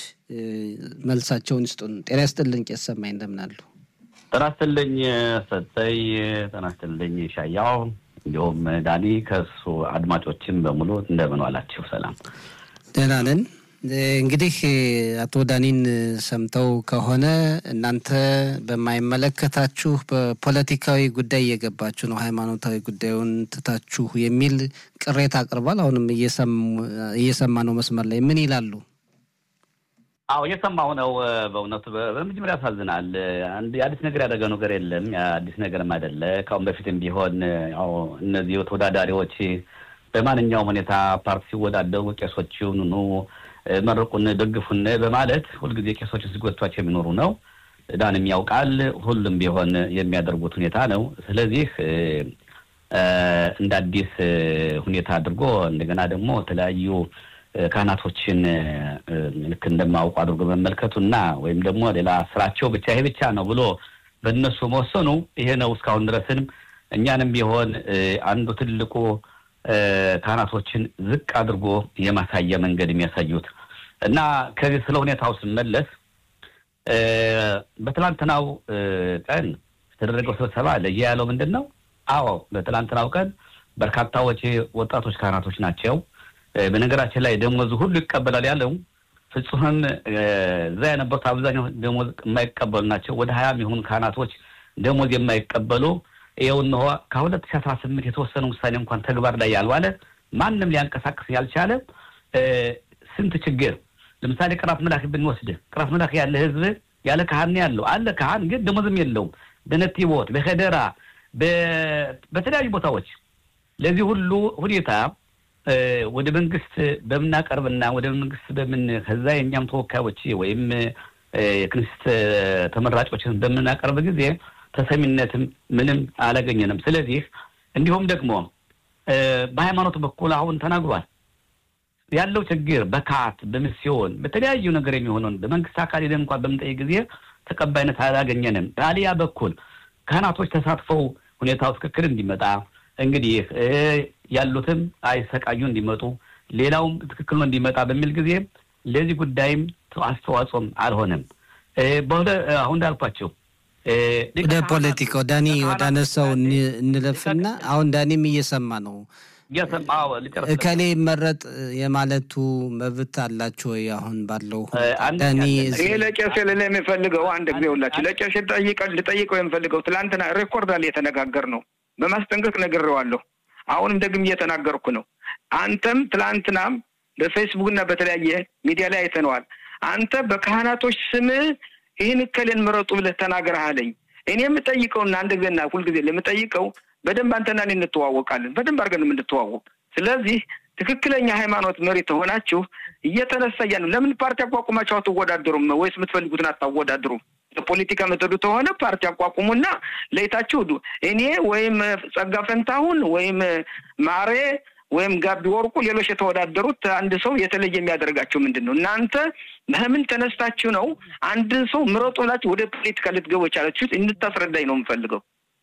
መልሳቸውን ይስጡን። ጤና ይስጥልን ቄስ ሰማይ እንደምን አሉ? ጤና ይስጥልኝ ሰጠይ፣ ጤና ይስጥልኝ ሻያው፣ እንዲሁም ዳኒ ከእሱ አድማጮችም በሙሉ እንደምን ዋላችሁ? ሰላም ደህና ነን። እንግዲህ አቶ ዳኒን ሰምተው ከሆነ እናንተ በማይመለከታችሁ በፖለቲካዊ ጉዳይ እየገባችሁ ነው፣ ሃይማኖታዊ ጉዳዩን ትታችሁ የሚል ቅሬታ አቅርቧል። አሁንም እየሰማ ነው መስመር ላይ ምን ይላሉ? አዎ እየሰማሁ ነው። በእውነቱ በመጀመሪያ ያሳዝናል። አንድ አዲስ ነገር ያደረገው ነገር የለም። አዲስ ነገርም አይደለ። ከአሁን በፊትም ቢሆን ያው እነዚህ ተወዳዳሪዎች በማንኛውም ሁኔታ ፓርቲ ሲወዳደሩ ቄሶችን ኑ መርቁን፣ ደግፉን በማለት ሁልጊዜ ቄሶችን ሲጎቷቸው የሚኖሩ ነው። ዳንም ያውቃል። ሁሉም ቢሆን የሚያደርጉት ሁኔታ ነው። ስለዚህ እንደ አዲስ ሁኔታ አድርጎ እንደገና ደግሞ የተለያዩ ካህናቶችን ልክ እንደማውቁ አድርጎ መመልከቱ እና ወይም ደግሞ ሌላ ስራቸው ብቻ ይሄ ብቻ ነው ብሎ በእነሱ መወሰኑ ይሄ ነው። እስካሁን ድረስም እኛንም ቢሆን አንዱ ትልቁ ካህናቶችን ዝቅ አድርጎ የማሳያ መንገድ የሚያሳዩት እና ከዚህ ስለ ሁኔታው ስመለስ በትላንትናው ቀን የተደረገው ስብሰባ ለየ ያለው ምንድን ነው? አዎ በትላንትናው ቀን በርካታዎች ወጣቶች ካህናቶች ናቸው። በነገራችን ላይ ደሞዝ ሁሉ ይቀበላል ያለው ፍጹምም እዛ የነበሩት አብዛኛው ደሞዝ የማይቀበሉ ናቸው። ወደ ሀያ የሚሆኑ ካህናቶች ደሞዝ የማይቀበሉ ይኸው እነሆ ከሁለት ሺህ አስራ ስምንት የተወሰነ ውሳኔ እንኳን ተግባር ላይ ያልዋለ ማንም ሊያንቀሳቅስ ያልቻለ ስንት ችግር ለምሳሌ ቅራት መላክ ብንወስድ ቅራት መላክ ያለ ህዝብ ያለ ካህን ያለው አለ ካህን ግን ደሞዝም የለውም። በነቲቦት በከደራ በተለያዩ ቦታዎች ለዚህ ሁሉ ሁኔታ ወደ መንግስት በምናቀርብና ወደ መንግስት በምን ከዛ የእኛም ተወካዮች ወይም የክንስት ተመራጮችን በምናቀርብ ጊዜ ተሰሚነትም ምንም አላገኘንም። ስለዚህ እንዲሁም ደግሞ በሃይማኖት በኩል አሁን ተናግሯል ያለው ችግር በካት በሚስዮን በተለያዩ ነገር የሚሆነውን በመንግስት አካል ሄደን እንኳን በምንጠይቅ ጊዜ ተቀባይነት አላገኘንም። በአሊያ በኩል ካህናቶች ተሳትፈው ሁኔታው ትክክል እንዲመጣ እንግዲህ ያሉትም አይሰቃዩ እንዲመጡ ሌላውም ትክክል ነው እንዲመጣ በሚል ጊዜ ለዚህ ጉዳይም አስተዋጽኦም አልሆነም። በሁለ አሁን እንዳልኳቸው ወደ ፖለቲካው ዳኒ ወደ አነሳው እንለፍና አሁን ዳኒም እየሰማ ነው። እከሌ መረጥ የማለቱ መብት አላቸው ወይ? አሁን ባለው ዳኒ እኔ ለቄስ ልል የሚፈልገው አንድ ጊዜ ሁላችሁ ለቄስ ልጠይቀው የምፈልገው ትላንትና ሬኮርድ አለ የተነጋገር ነው በማስጠንቀቅ ነግሬዋለሁ። አሁንም ደግም እየተናገርኩ ነው። አንተም ትላንትናም በፌስቡክ እና በተለያየ ሚዲያ ላይ አይተነዋል። አንተ በካህናቶች ስም ይህን እከሌን ምረጡ ብለህ ተናግረሃለኝ። እኔ የምጠይቀውና አንድ ጊዜና ሁልጊዜ ለምጠይቀው በደንብ አንተና እኔ እንተዋወቃለን። በደንብ አድርገን የምንተዋወቅ። ስለዚህ ትክክለኛ ሃይማኖት መሪ ተሆናችሁ እየተነሳ እያ ነው። ለምን ፓርቲ አቋቁማችሁ አትወዳደሩም? ወይስ የምትፈልጉትን አታወዳድሩም? ለፖለቲካ መተዱ ከሆነ ፓርቲ አቋቁሙና ለይታችሁ ዱ እኔ ወይም ጸጋ ፈንታሁን ወይም ማሬ ወይም ጋቢ ወርቁ ሌሎች የተወዳደሩት አንድ ሰው የተለየ የሚያደርጋቸው ምንድን ነው? እናንተ በምን ተነስታችሁ ነው አንድ ሰው ምረጡ ብላችሁ ወደ ፖለቲካ ልትገቡ የቻላችሁት? እንድታስረዳኝ ነው የምፈልገው።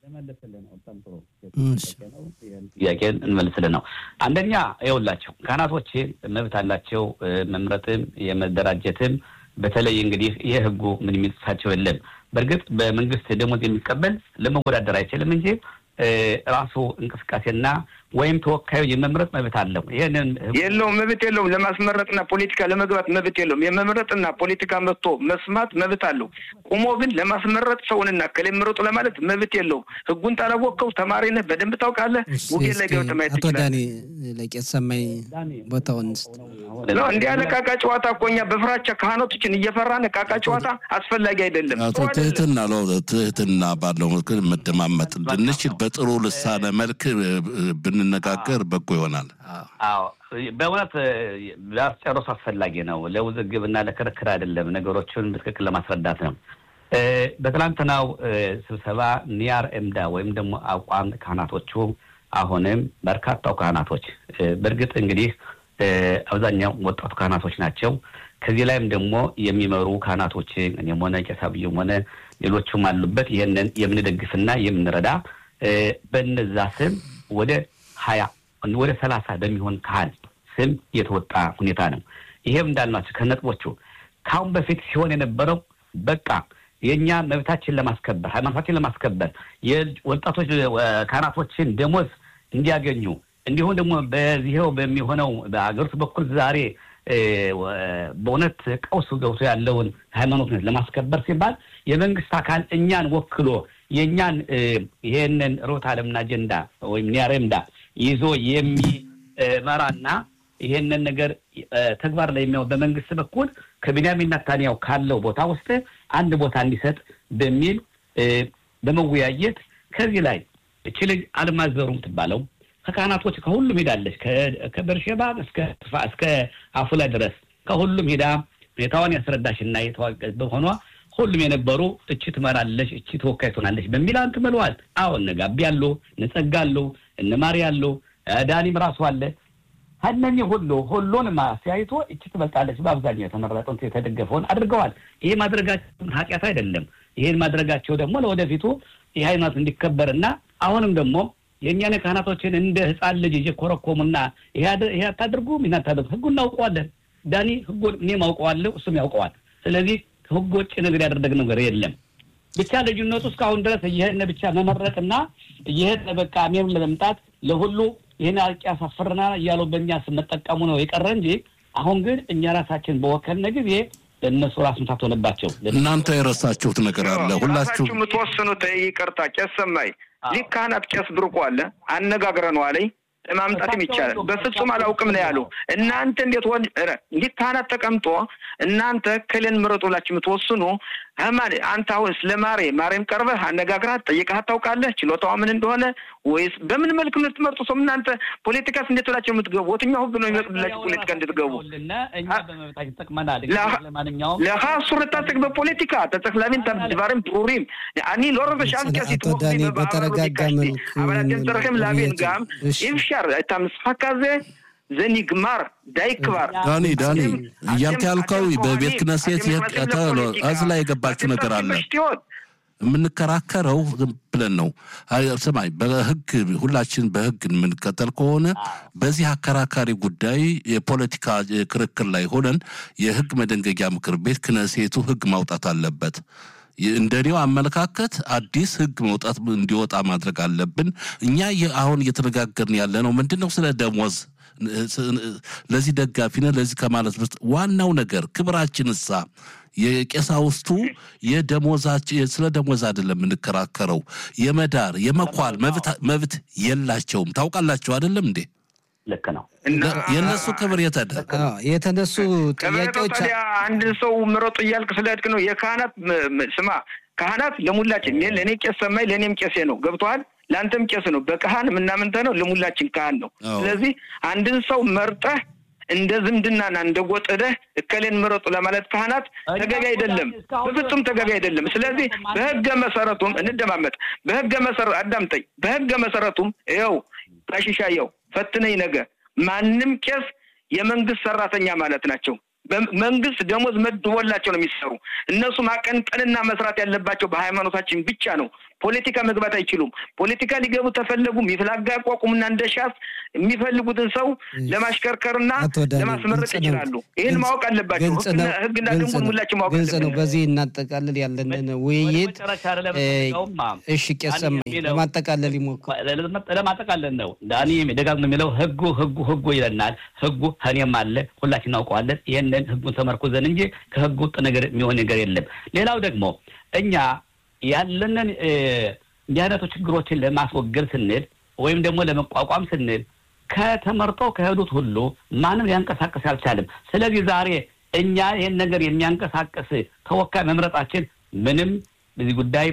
ጥያቄን እንመልስልን ነው። አንደኛ ይኸውላቸው ካህናቶች መብት አላቸው መምረጥም የመደራጀትም በተለይ እንግዲህ ይህ ህጉ ምን የሚጥሳቸው የለም። በእርግጥ በመንግስት ደሞዝ የሚቀበል ለመወዳደር አይችልም እንጂ ራሱ እንቅስቃሴና ወይም ተወካዩ የመምረጥ መብት አለው። ይህንን የለውም፣ መብት የለውም። ለማስመረጥና ፖለቲካ ለመግባት መብት የለውም። የመምረጥና ፖለቲካ መጥቶ መስማት መብት አለው። ቁሞ ግን ለማስመረጥ ሰውንና ከሌ ምረጡ ለማለት መብት የለውም። ህጉን ታላወቅከው ተማሪ ነህ፣ በደንብ ታውቃለህ። ውጌን ላይ ገብተህ ማየት አቶ ዳኒ ለቄስ ሰማይ ቦታውን እንዲህ ያለ ዕቃቃ ጨዋታ እኮ እኛ በፍራቻ ካህናቶችን እየፈራን ዕቃቃ ጨዋታ አስፈላጊ አይደለም። አቶ ትህትና ለው ትህትና ባለው መልክ መደማመጥ እንድንችል በጥሩ ልሳነ መልክ ብንነጋገር በጎ ይሆናል። አዎ በእውነት ሊያስጨርሱ አስፈላጊ ነው። ለውዝግብ እና ለክርክር አይደለም፣ ነገሮችን በትክክል ለማስረዳት ነው። በትናንትናው ስብሰባ ኒያር ኤምዳ ወይም ደግሞ አቋም ካህናቶቹ አሁንም በርካታው ካህናቶች በእርግጥ እንግዲህ አብዛኛው ወጣቱ ካህናቶች ናቸው። ከዚህ ላይም ደግሞ የሚመሩ ካህናቶች እኔም ሆነ ቄስ አብዩም ሆነ ሌሎቹም አሉበት። ይህንን የምንደግፍና የምንረዳ በነዛ ስም ወደ ሀያ ወደ ሰላሳ በሚሆን ካህን ስም የተወጣ ሁኔታ ነው። ይሄም እንዳልናቸው ከነጥቦቹ ከአሁን በፊት ሲሆን የነበረው በቃ የእኛ መብታችን ለማስከበር ሃይማኖታችን ለማስከበር የወጣቶች ካህናቶችን ደሞዝ እንዲያገኙ እንዲሁም ደግሞ በዚህው በሚሆነው በሀገር ውስጥ በኩል ዛሬ በእውነት ቀውስ ገብቶ ያለውን ሃይማኖት ለማስከበር ሲባል የመንግስት አካል እኛን ወክሎ የእኛን ይሄንን ርዕዮተ ዓለምና አጀንዳ ወይም ኒያሬምዳ ይዞ የሚመራና ይሄንን ነገር ተግባር ላይ የሚያው በመንግስት በኩል ከቢንያሚን ናታንያው ካለው ቦታ ውስጥ አንድ ቦታ እንዲሰጥ በሚል በመወያየት ከዚህ ላይ እች ልጅ አልማዘሩ ትባለው ከካህናቶች ከሁሉም ሄዳለች። ከበርሼባ እስከ አፉላ ድረስ ከሁሉም ሄዳ ሁኔታዋን ያስረዳሽና በሆኗ ሁሉም የነበሩ እቺ ትመራለች፣ እቺ ተወካይ ትሆናለች በሚል አንት ምለዋል። አዎ እነ ጋቢ አሉ፣ እነ ጸጋ አሉ፣ እነ ማሪ አሉ፣ ዳኒም ራሱ አለ። ከእነኚህ ሁሉ ሁሉንም አስተያይቶ እቺ ትበልጣለች በአብዛኛው የተመረጠውን የተደገፈውን አድርገዋል። ይሄ ማድረጋቸው ኃጢአት አይደለም። ይሄን ማድረጋቸው ደግሞ ለወደፊቱ ይህ ሃይማኖት እንዲከበርና አሁንም ደግሞ የእኛን ካህናቶችን እንደ ህፃን ልጅ እየኮረኮሙና ይሄ አታድርጉም ይህን አታድርጉ ህጉ እናውቀዋለን። ዳኒ ህጉን እኔም አውቀዋለሁ፣ እሱም ያውቀዋል። ስለዚህ ከህግ ውጭ ነገር ያደረግ ነገር የለም። ብቻ ልዩነቱ እስካሁን ድረስ እየሄድን ብቻ መመረጥና እየሄድን በቃ ሜም ለመምጣት ለሁሉ ይህን አርቂ ያሳፍርና እያሉ በእኛ ስመጠቀሙ ነው የቀረ እንጂ አሁን ግን እኛ ራሳችን በወከልነ ጊዜ ለእነሱ ራስ ምታት ሆነባቸው። እናንተ የረሳችሁት ነገር አለ። ሁላችሁ የምትወስኑት ይቅርታ፣ ቄስ ሰማይ ሊህ ካህናት ቄስ ብርቁ አለ አነጋግረነዋለኝ ለማምጣትም ይቻላል። በፍጹም አላውቅም ነው ያሉ። እናንተ እንዴት ወ እንዲህ ካህናት ተቀምጦ እናንተ ክልን ምረጡ ብላችሁ የምትወስኑ ማን አንተ አሁን ስለ ማሬ ማሬም ቀርበህ አነጋግራት ጠይቀሃት ታውቃለህ? ችሎታዋ ምን እንደሆነ ወይስ በምን መልክ የምትመርጡ ሰው እናንተ ፖለቲካስ እንዴት ብላችሁ የምትገቡ? የትኛው ህግ ነው የሚፈቅድላችሁ ፖለቲካ እንድትገቡ? ለካ ሱርታትክ በፖለቲካ ተጸክላሚን ድባሪም ብሩሪም አኒ ሎረ በሻምኪያ አቶ ዳኒ በተረጋጋ መልክ አበላትን ጥርክም ላቤን ጋም ኢፍሻር እታ ምስሓካ ዘ ዘኒግማር ዳይክባር ዳኒ ዳኒ እያልክ ያልከው በቤት ክነሴት እዚ ላይ የገባችሁ ነገር አለ። የምንከራከረው ብለን ነው። ስማኝ፣ በህግ ሁላችን በህግ የምንከተል ከሆነ በዚህ አከራካሪ ጉዳይ የፖለቲካ ክርክር ላይ ሆነን የህግ መደንገጊያ ምክር ቤት ክነሴቱ ህግ ማውጣት አለበት። እንደኔው አመለካከት አዲስ ህግ መውጣት እንዲወጣ ማድረግ አለብን። እኛ አሁን እየተነጋገርን ያለ ነው ምንድን ነው ስለ ደሞዝ ለዚህ ደጋፊ ነህ ለዚህ ከማለት ውስጥ ዋናው ነገር ክብራችን እሳ የቄሳውስቱ የደሞዛችን ስለ ደሞዝ አይደለም የምንከራከረው። የመዳር የመኳል መብት የላቸውም። ታውቃላችሁ አይደለም እንዴ? ልክ ነው። የእነሱ ክብር የተደ የተነሱ ጥያቄዎች አንድ ሰው ምረጡ እያልክ ስለሄድክ ነው። የካህናት ስማ፣ ካህናት ለሙላችን ለእኔ ቄስ ሰማይ ለእኔም ቄሴ ነው። ገብቶሃል? ለአንተም ቄስ ነው። በካህን የምናምንተ ነው። ለሙላችን ካህን ነው። ስለዚህ አንድን ሰው መርጠህ እንደ ዝምድናና እንደ ጎጥደህ እከሌን ምረጡ ለማለት ካህናት ተገቢ አይደለም፣ በፍጹም ተገቢ አይደለም። ስለዚህ በህገ መሰረቱም እንደማመጥ በህገ መሰረቱ አዳምጠኝ። በህገ መሰረቱም ይኸው ታሽሻየው ፈትነኝ ነገ ማንም ቄስ የመንግስት ሰራተኛ ማለት ናቸው። መንግስት ደሞዝ መድቦላቸው ነው የሚሰሩ። እነሱ ማቀንቀንና መስራት ያለባቸው በሃይማኖታችን ብቻ ነው። ፖለቲካ መግባት አይችሉም። ፖለቲካ ሊገቡ ተፈለጉም የፍላጋ ያቋቁሙና እንደ ሻስ የሚፈልጉትን ሰው ለማሽከርከርና ለማስመረጥ ይችላሉ። ይህን ማወቅ አለባቸው። ህግና ደንቡን ሁላችን ማወቅ ግልጽ ነው። በዚህ እናጠቃልል ያለንን ውይይት። እሺ ቄስ ሰማኝ ለማጠቃለል ይሞክር። ለማጠቃለል ነው ዳኒ ደጋግሞ የሚለው ህጉ ህጉ ህጉ ይለናል። ህጉ ከእኔም አለ ሁላችን እናውቀዋለን። ይህንን ህጉን ተመርኩዘን እንጂ ከህጉ ውጥ ነገር የሚሆን ነገር የለም። ሌላው ደግሞ እኛ ያለንን እንዲህ አይነቱ ችግሮችን ለማስወገድ ስንል ወይም ደግሞ ለመቋቋም ስንል ከተመርጦ ከሄዱት ሁሉ ማንም ሊያንቀሳቀስ አልቻለም። ስለዚህ ዛሬ እኛ ይህን ነገር የሚያንቀሳቀስ ተወካይ መምረጣችን ምንም በዚህ ጉዳይ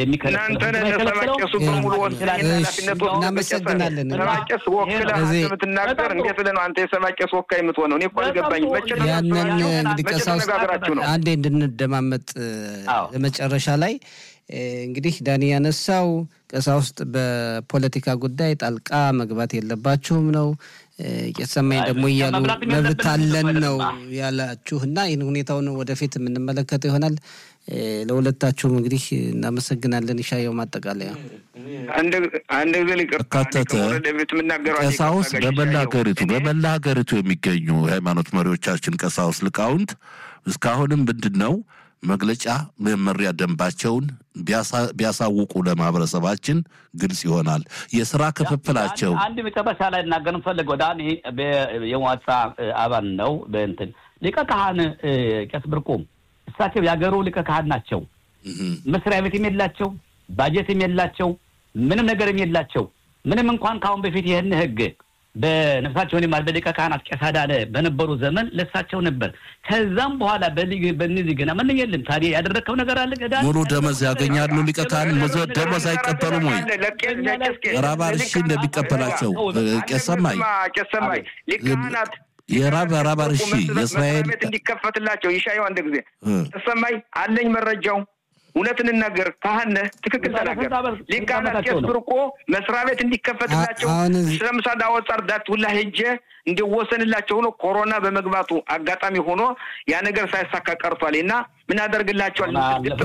እናመሰግናለን። ሰማቄስ ወክላ የምትናገር እንዴት ብለህ ነው አንተ የሰማቄስ ወካይ የምትሆነው? እኔ እኮ አልገባኝም። መቼ ያንን እንግዲህ ቀሳውስት አንዴ እንድንደማመጥ መጨረሻ ላይ እንግዲህ ዳኒ ያነሳው ቀሳውስት በፖለቲካ ጉዳይ ጣልቃ መግባት የለባችሁም ነው። የሰማኝ ደግሞ እያሉ መብት አለን ነው ያላችሁ እና ይህን ሁኔታውን ወደፊት የምንመለከተው ይሆናል። ለሁለታችሁም እንግዲህ እናመሰግናለን። ይሻየው ማጠቃለያ አንድ ጊዜ ካተተ ቀሳውስት በመላ ሀገሪቱ በመላ ሀገሪቱ የሚገኙ የሃይማኖት መሪዎቻችን ቀሳውስት ሊቃውንት እስካሁንም ምንድን ነው መግለጫ መመሪያ ደንባቸውን ቢያሳውቁ ለማህበረሰባችን ግልጽ ይሆናል። የስራ ክፍፍላቸው አንድ መጨረሻ ላይ እናገር እንፈልገው ዳኒ የሟጻ አባል ነው። በእንትን ሊቀ ካህን ቄስ ብርቁም እሳቸው የሀገሩ ሊቀ ካህን ናቸው። መስሪያ ቤትም የላቸው፣ ባጀትም የላቸው፣ ምንም ነገርም የላቸው። ምንም እንኳን ከአሁን በፊት ይህን ህግ በነፍሳቸውን የማል በሊቀ ካህናት ቄስ አዳነ በነበሩ ዘመን ለሳቸው ነበር። ከዛም በኋላ በእነዚህ ገና ምን የለም። ታዲያ ያደረግከው ነገር አለ? ሙሉ ደመወዝ ያገኛሉ። ሊቀ ካህን ደመወዝ አይቀበሉም ወይ? ራባር እሺ እንደሚቀበላቸው ቄስ ሰማይ ሊቃናት የራብ ራባር እሺ የእስራኤል እንዲከፈትላቸው ይሻየው አንድ ጊዜ ተሰማይ አለኝ መረጃው እውነት እንናገር ካህን ነህ፣ ትክክል ተናገር። ሊቃናት ቄስ ብርቆ መስሪያ ቤት እንዲከፈትላቸው ስለምሳሌ አወጣ እርዳት ሁላ ሄጄ እንዲወሰንላቸው ሆኖ ኮሮና በመግባቱ አጋጣሚ ሆኖ ያ ነገር ሳይሳካ ቀርቷል እና ምን ያደርግላቸዋል?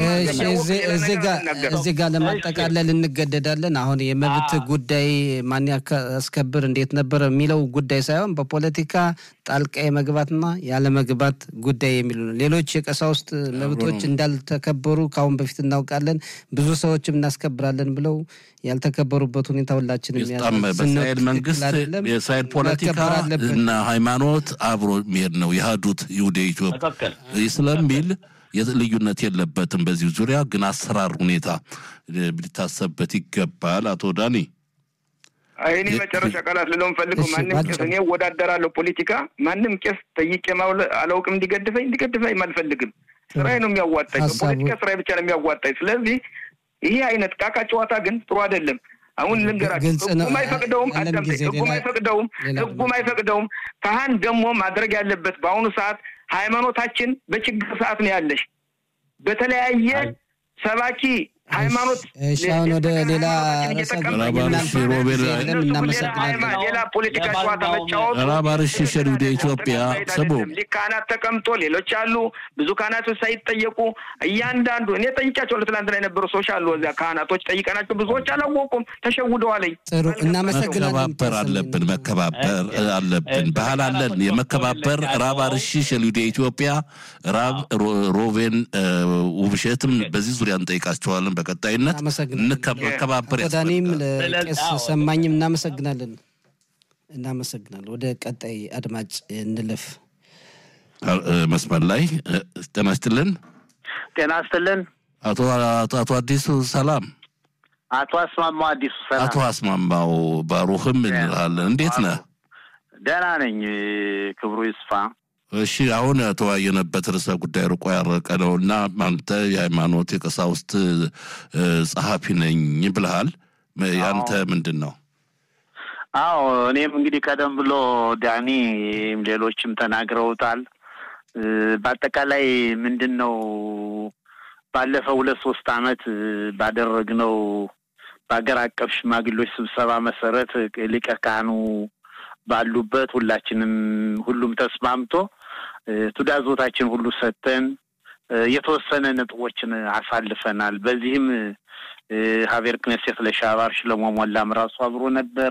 እዚህ ጋር ለማጠቃለል እንገደዳለን። አሁን የመብት ጉዳይ ማን ያስከብር እንዴት ነበር የሚለው ጉዳይ ሳይሆን በፖለቲካ ጣልቃ የመግባትና ያለመግባት ጉዳይ የሚሉ ነው። ሌሎች የቀሳውስት መብቶች እንዳልተከበሩ ከአሁን በፊት እናውቃለን። ብዙ ሰዎችም እናስከብራለን ብለው ያልተከበሩበት ሁኔታ ሁላችንም በእስራኤል መንግስት የእስራኤል ፖለቲካ እና ሃይማኖት አብሮ የሚሄድ ነው። የህዱት ይሁደ ኢትዮጵያ ስለሚል ልዩነት የለበትም። በዚህ ዙሪያ ግን አሰራር ሁኔታ ሊታሰብበት ይገባል። አቶ ዳኒ እኔ መጨረሻ ቃላት ልለው ፈልገው ማንም ቄስ እኔ እወዳደራለሁ ፖለቲካ ማንም ቄስ ጠይቄ አላውቅም እንዲገድፈኝ እንዲገድፈኝ አልፈልግም። ስራዬ ነው የሚያዋጣኝ። በፖለቲካ ስራዬ ብቻ ነው የሚያዋጣኝ። ስለዚህ ይሄ አይነት ቃቃ ጨዋታ ግን ጥሩ አይደለም። አሁን ልንገራችሁ፣ ህጉም አይፈቅደውም። አዳምጠኝ፣ ህጉም አይፈቅደውም፣ ህጉም አይፈቅደውም። ካህን ደግሞ ማድረግ ያለበት በአሁኑ ሰዓት ሃይማኖታችን በችግር ሰዓት ነው ያለሽ በተለያየ ሰባኪ ሃይማኖት አሁን ወደ ሌላ ሌላ ፖለቲካ ጨዋታ መጫወቱ ራባርሽ ሸሪ ወደ ኢትዮጵያ ስሙ ካህናት ተቀምጦ ሌሎች አሉ። ብዙ ካህናቶች ሳይጠየቁ እያንዳንዱ እኔ ጠይቃቸው ትናንትና የነበሩ ሰዎች አሉ። እዚያ ካህናቶች ጠይቀናቸው ብዙዎች አላወቁም፣ ተሸውደዋለኝ። ጥሩ እናመሰግናለን። መከባበር አለብን፣ መከባበር አለብን። ባህል አለን የመከባበር ራባርሽ ሸሪ ወደ ኢትዮጵያ ራብ ሮቬን ውብሸትም በዚህ ዙሪያ እንጠይቃቸዋለን። በቀጣይነት እንከባበር ዳኒም ለቄስ ሰማኝም እናመሰግናለን እናመሰግናለን። ወደ ቀጣይ አድማጭ እንለፍ። መስመር ላይ ጤና ይስጥልን። ጤና ይስጥልን። አቶ አቶ አዲሱ ሰላም። አቶ አስማማው አዲሱ ሰላም። አቶ አስማማው ባሩህም እንላለን። እንዴት ነህ? ደህና ነኝ። ክብሩ ይስፋ። እሺ አሁን የተወያየንበት ርዕሰ ጉዳይ ርቆ ያረቀ ነው እና አንተ የሃይማኖት የቀሳውስት ጸሐፊ ነኝ ብልሃል። ያንተ ምንድን ነው? አዎ እኔም እንግዲህ ቀደም ብሎ ዳኒ ሌሎችም ተናግረውታል። በአጠቃላይ ምንድን ነው ባለፈው ሁለት ሶስት አመት ባደረግነው በሀገር አቀፍ ሽማግሌዎች ስብሰባ መሰረት ሊቀ ካህኑ ባሉበት ሁላችንም ሁሉም ተስማምቶ ትዕዛዞታችን ሁሉ ሰጥተን የተወሰነ ነጥቦችን አሳልፈናል። በዚህም ሀቤር ክነሴት ለሻባር ሽለሞ ሞላም ራሱ አብሮ ነበር።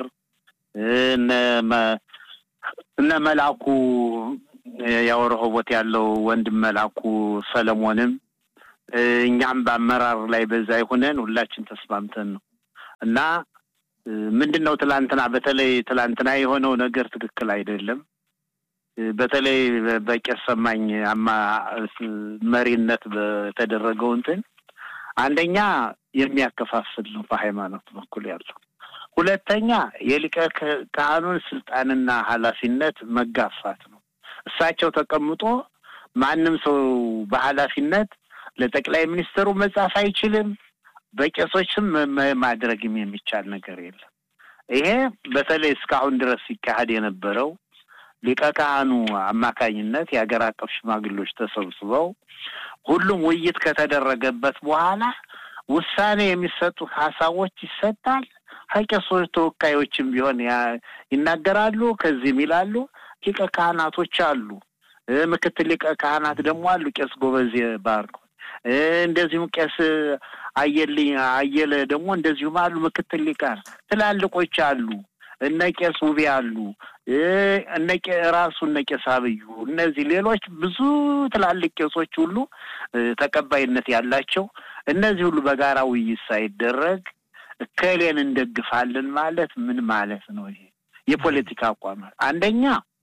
እነ መላኩ ያው ረሆቦት ያለው ወንድም መላኩ ሰለሞንም እኛም በአመራር ላይ በዛ ይሆነን ሁላችን ተስማምተን ነው እና ምንድን ነው ትላንትና በተለይ ትላንትና የሆነው ነገር ትክክል አይደለም። በተለይ በቄስ ሰማኝ አማ መሪነት በተደረገው እንትን አንደኛ የሚያከፋፍል ነው በሃይማኖት በኩል ያለው፣ ሁለተኛ የሊቀ ካህኑን ስልጣንና ኃላፊነት መጋፋት ነው። እሳቸው ተቀምጦ ማንም ሰው በኃላፊነት ለጠቅላይ ሚኒስትሩ መጻፍ አይችልም። በቄሶችም ማድረግም የሚቻል ነገር የለም። ይሄ በተለይ እስካሁን ድረስ ሲካሄድ የነበረው ሊቀ ካህኑ አማካኝነት የሀገር አቀፍ ሽማግሌዎች ተሰብስበው ሁሉም ውይይት ከተደረገበት በኋላ ውሳኔ የሚሰጡ ሀሳቦች ይሰጣል። ከቄሶች ተወካዮችም ቢሆን ይናገራሉ። ከዚህም ይላሉ። ሊቀ ካህናቶች አሉ። ምክትል ሊቀ ካህናት ደግሞ አሉ። ቄስ ጎበዜ ባርኮ እንደዚሁም ቄስ አየልኝ አየለ ደግሞ እንደዚሁም አሉ። ምክትል ሊቃን ትላልቆች አሉ። እነ ቄስ ውቤ አሉ፣ እነ ራሱ እነ ቄስ አብዩ፣ እነዚህ ሌሎች ብዙ ትላልቅ ቄሶች ሁሉ ተቀባይነት ያላቸው እነዚህ ሁሉ በጋራ ውይይት ሳይደረግ እከሌን እንደግፋለን ማለት ምን ማለት ነው? ይሄ የፖለቲካ አቋም አንደኛ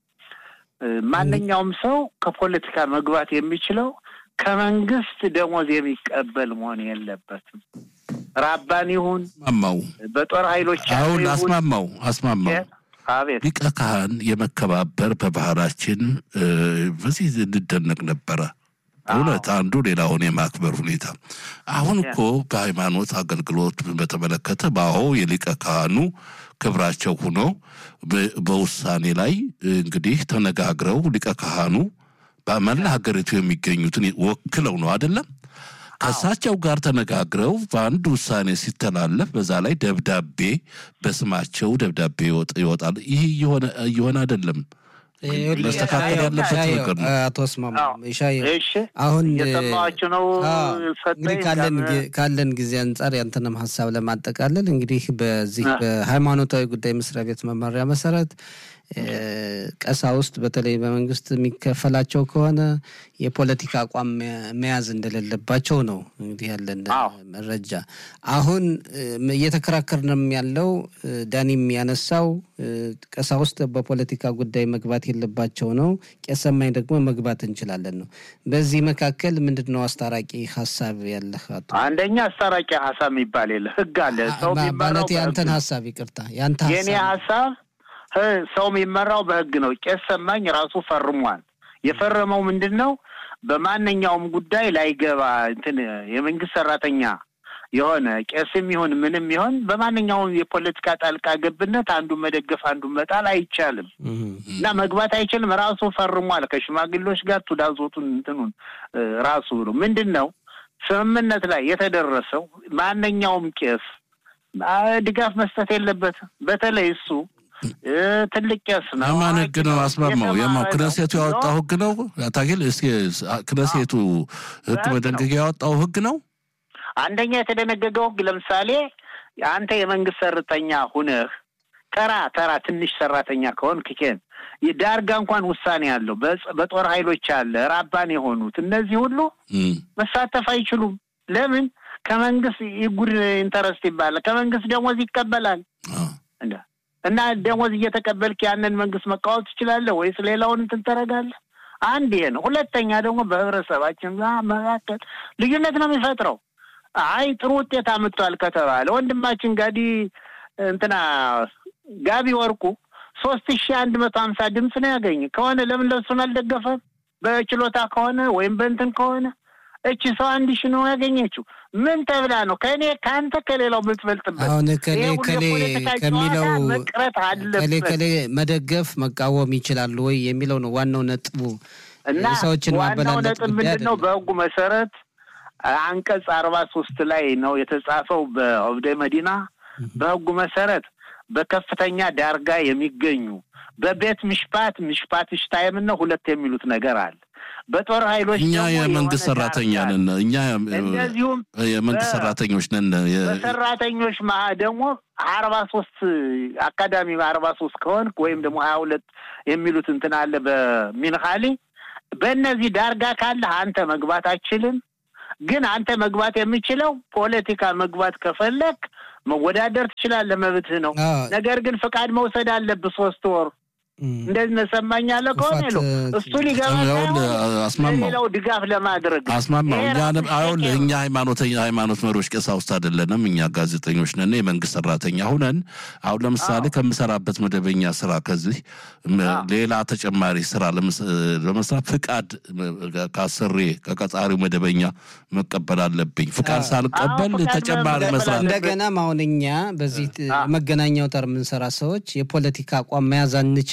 ማንኛውም ሰው ከፖለቲካ መግባት የሚችለው ከመንግስት ደሞዝ የሚቀበል መሆን የለበትም። ራባን ይሁን አስማማው በጦር ኃይሎች አሁን አስማማው አስማማው አቤት ሊቀ ካህን የመከባበር በባህላችን በዚህ እንደነቅ ነበረ። እውነት አንዱ ሌላውን የማክበር ሁኔታ አሁን እኮ በሃይማኖት አገልግሎት በተመለከተ በአሁ የሊቀ ካህኑ ክብራቸው ሆኖ በውሳኔ ላይ እንግዲህ ተነጋግረው ሊቀ ካህኑ በመላ ሀገሪቱ የሚገኙትን ወክለው ነው አይደለም ከእሳቸው ጋር ተነጋግረው በአንድ ውሳኔ ሲተላለፍ በዛ ላይ ደብዳቤ በስማቸው ደብዳቤ ይወጣል። ይህ እየሆነ አይደለም። መስተካከል ያለበት ነገር ነው። አቶ አስማማ ሻይ እሺ አሁን እየሰማኋችሁ ነው። እንግዲህ ካለን ካለን ጊዜ አንጻር ያንተንም ሀሳብ ለማጠቃለል እንግዲህ በዚህ በሃይማኖታዊ ጉዳይ መስሪያ ቤት መመሪያ መሰረት ቀሳውስት በተለይ በመንግስት የሚከፈላቸው ከሆነ የፖለቲካ አቋም መያዝ እንደሌለባቸው ነው እንግዲህ ያለን መረጃ። አሁን እየተከራከርንም ያለው ዳኒም ያነሳው ቀሳውስት በፖለቲካ ጉዳይ መግባት የለባቸው ነው። ቄስ ሰማኝ ደግሞ መግባት እንችላለን ነው። በዚህ መካከል ምንድን ነው አስታራቂ ሀሳብ ያለህ? አቶ አንደኛ አስታራቂ ሀሳብ የሚባል የለ ህግ አለ። ሰው ማለት ያንተን ሀሳብ ይቅርታ፣ ያንተ የኔ ሀሳብ ሰው የሚመራው በህግ ነው። ቄስ ሰማኝ ራሱ ፈርሟል። የፈረመው ምንድን ነው? በማንኛውም ጉዳይ ላይገባ እንትን የመንግስት ሰራተኛ የሆነ ቄስም ይሁን ምንም ይሁን በማንኛውም የፖለቲካ ጣልቃ ገብነት አንዱን መደገፍ አንዱን መጣል አይቻልም እና መግባት አይችልም። ራሱ ፈርሟል። ከሽማግሌዎች ጋር ቱዳዞቱን እንትኑን ራሱ ነው ምንድን ነው ስምምነት ላይ የተደረሰው ማንኛውም ቄስ ድጋፍ መስጠት የለበትም። በተለይ እሱ ትልቅ ቄስ ነው። የማን ህግ ነው አስማማው? የማው ክነሴቱ ያወጣው ህግ ነው። ታጌል እስኪ ክነሴቱ ህግ መደንገጊያ ያወጣው ህግ ነው። አንደኛ የተደነገገው ህግ ለምሳሌ አንተ የመንግስት ሰራተኛ ሁነህ ተራ ተራ ትንሽ ሰራተኛ ከሆን ክኬን ዳርጋ እንኳን ውሳኔ አለው። በጦር ኃይሎች አለ ራባን የሆኑት እነዚህ ሁሉ መሳተፍ አይችሉም። ለምን? ከመንግስት ይጉድ ኢንተረስት ይባላል። ከመንግስት ደሞዝ ይቀበላል እና ደሞዝ እየተቀበልክ ያንን መንግስት መቃወም ትችላለህ ወይስ ሌላውን እንትን ታደርጋለህ? አንድ ይሄ ነው። ሁለተኛ ደግሞ በህብረተሰባችን መካከል ልዩነት ነው የሚፈጥረው። አይ ጥሩ ውጤት አምጥቷል ከተባለ ወንድማችን ጋዲ እንትና ጋቢ ወርቁ ሶስት ሺህ አንድ መቶ ሀምሳ ድምፅ ነው ያገኘ ከሆነ ለምን ለሱን አልደገፈም? በችሎታ ከሆነ ወይም በእንትን ከሆነ እቺ ሰው አንድ ሺህ ነው ያገኘችው። ምን ተብላ ነው ከእኔ ከአንተ ከሌላው የምትበልጥበት? አሁን ከሌ ይሄ ሁሉ ከሌ የፖለቲካ ከሚለው ጨዋታ መቅረት ከሌ አለበት ከሌ መደገፍ መቃወም ይችላሉ ወይ የሚለው ነው ዋናው ነጥቡ። እና የሰዎችን ዋናው ማበላለጥ ነጥብ ጉዳይ ምንድን ነው? አይደለም። በህጉ መሰረት አንቀጽ አርባ ሶስት ላይ ነው የተጻፈው በኦብደ መዲና በህጉ መሰረት በከፍተኛ ዳርጋ የሚገኙ በቤት ምሽፓት ምሽፓት ሽታይም ነው ሁለት የሚሉት ነገር አለ። በጦር ኃይሎች እኛ ደግሞ የመንግስት የሆነ ሰራተኛ ዳርጋ ነን። እኛ እንደዚሁም የመንግስት በ- ሰራተኞች ነን። የ- በሰራተኞች ማ ደግሞ አርባ ሶስት አካዳሚ አርባ ሶስት ከሆንክ ወይም ደግሞ ሀያ ሁለት የሚሉት እንትን አለ በሚንካሊ በእነዚህ ዳርጋ ካለህ አንተ መግባት አችልም። ግን አንተ መግባት የምችለው ፖለቲካ መግባት ከፈለግ መወዳደር ትችላለህ፣ መብትህ ነው። አዎ፣ ነገር ግን ፍቃድ መውሰድ አለብህ ሶስት ወር እም፣ እንደዚህ ነሰማኛለ ከሆነ ክፋት፣ ነው እሱ ሊገባ ይኸውልህ ሳይሆን አስማማው ለሌላው ድጋፍ ለማድረግ አስማማው ይሄ እኛ ራሱ አሁን ሸቀጥ እኛ ሃይማኖተኛ ሃይማኖት መሪዎች ቀሳውስት አይደለንም። እኛ ጋዜጠኞች ነን፣ የመንግስት ሰራተኛ ሁነን አሁን ለምሳሌ አዎ። ከምሰራበት መደበኛ ስራ ከዚህ ም- አዎ። ሌላ ተጨማሪ ስራ ለምስ- ለመስራት ፍቃድ ም- ከአሰሬ ከቀጣሪው መደበኛ መቀበል አለብኝ። ፍቃድ አዎ። ሳልቀበል አዎ፣ ፍቃድ ተጨማሪ መቀበል መስራት አለብኝ። እንደገናም አሁን እኛ በዚህ ት- አዎ። መገናኛ አውታር የምንሰራ ሰዎች የፖለቲካ አቋም መያዝ አንችልም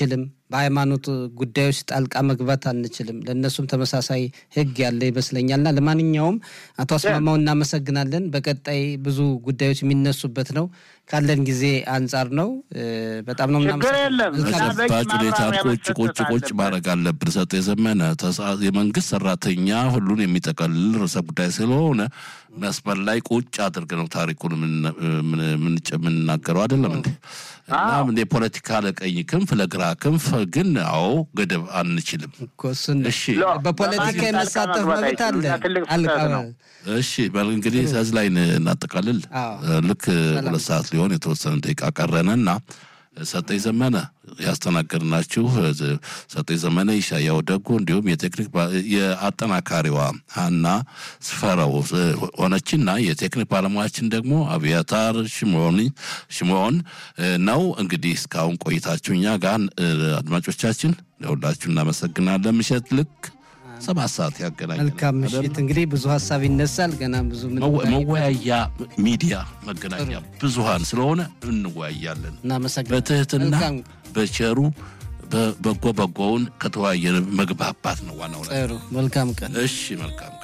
በሃይማኖት ጉዳዮች ጣልቃ መግባት አንችልም። ለእነሱም ተመሳሳይ ሕግ ያለ ይመስለኛልና ለማንኛውም አቶ አስማማው እናመሰግናለን። በቀጣይ ብዙ ጉዳዮች የሚነሱበት ነው። ካለን ጊዜ አንጻር ነው። በጣም ነው ችግር የለም። ተጨባጭ ሁኔታ ቁጭ ቁጭ ቁጭ ማድረግ አለብን። ሰጥ የዘመነ የመንግስት ሰራተኛ ሁሉን የሚጠቀልል ርዕሰ ጉዳይ ስለሆነ መስመር ላይ ቁጭ አድርግ ነው ታሪኩን የምንናገረው አይደለም እንዴ? እና የፖለቲካ ለቀኝ ክንፍ ለግራ ክንፍ ግን አዎ ገደብ አንችልም። እሺ በፖለቲካ የመሳተፍ መብት አለ። እሺ በል እንግዲህ ከዚህ ላይ እናጠቃልል። ልክ ሁለት ሰዓት ሊሆን የተወሰነ ደቂቃ ቀረንና ሰጠኝ ዘመነ ያስተናገድናችሁ ሰጠኝ ዘመነ፣ ይሻያው ደጉ እንዲሁም የቴክኒክ የአጠናካሪዋ ሀና ስፈረው ሆነችና የቴክኒክ ባለሙያችን ደግሞ አብያታር ሽሞን ነው። እንግዲህ እስካሁን ቆይታችሁ እኛ ጋር አድማጮቻችን ለሁላችሁ እናመሰግናለን። ምሽት ልክ ሰባት ሰዓት ያገናኛል። መልካም ምሽት። እንግዲህ ብዙ ሀሳብ ይነሳል። ገና ብዙ መወያያ ሚዲያ መገናኛ ብዙሃን ስለሆነ እንወያያለን። እናመሰግናለን። በትህትና በቸሩ በጎ በጎውን ከተወያየን መግባባት ነው ዋናው። ጥሩ መልካም ቀን። እሺ መልካም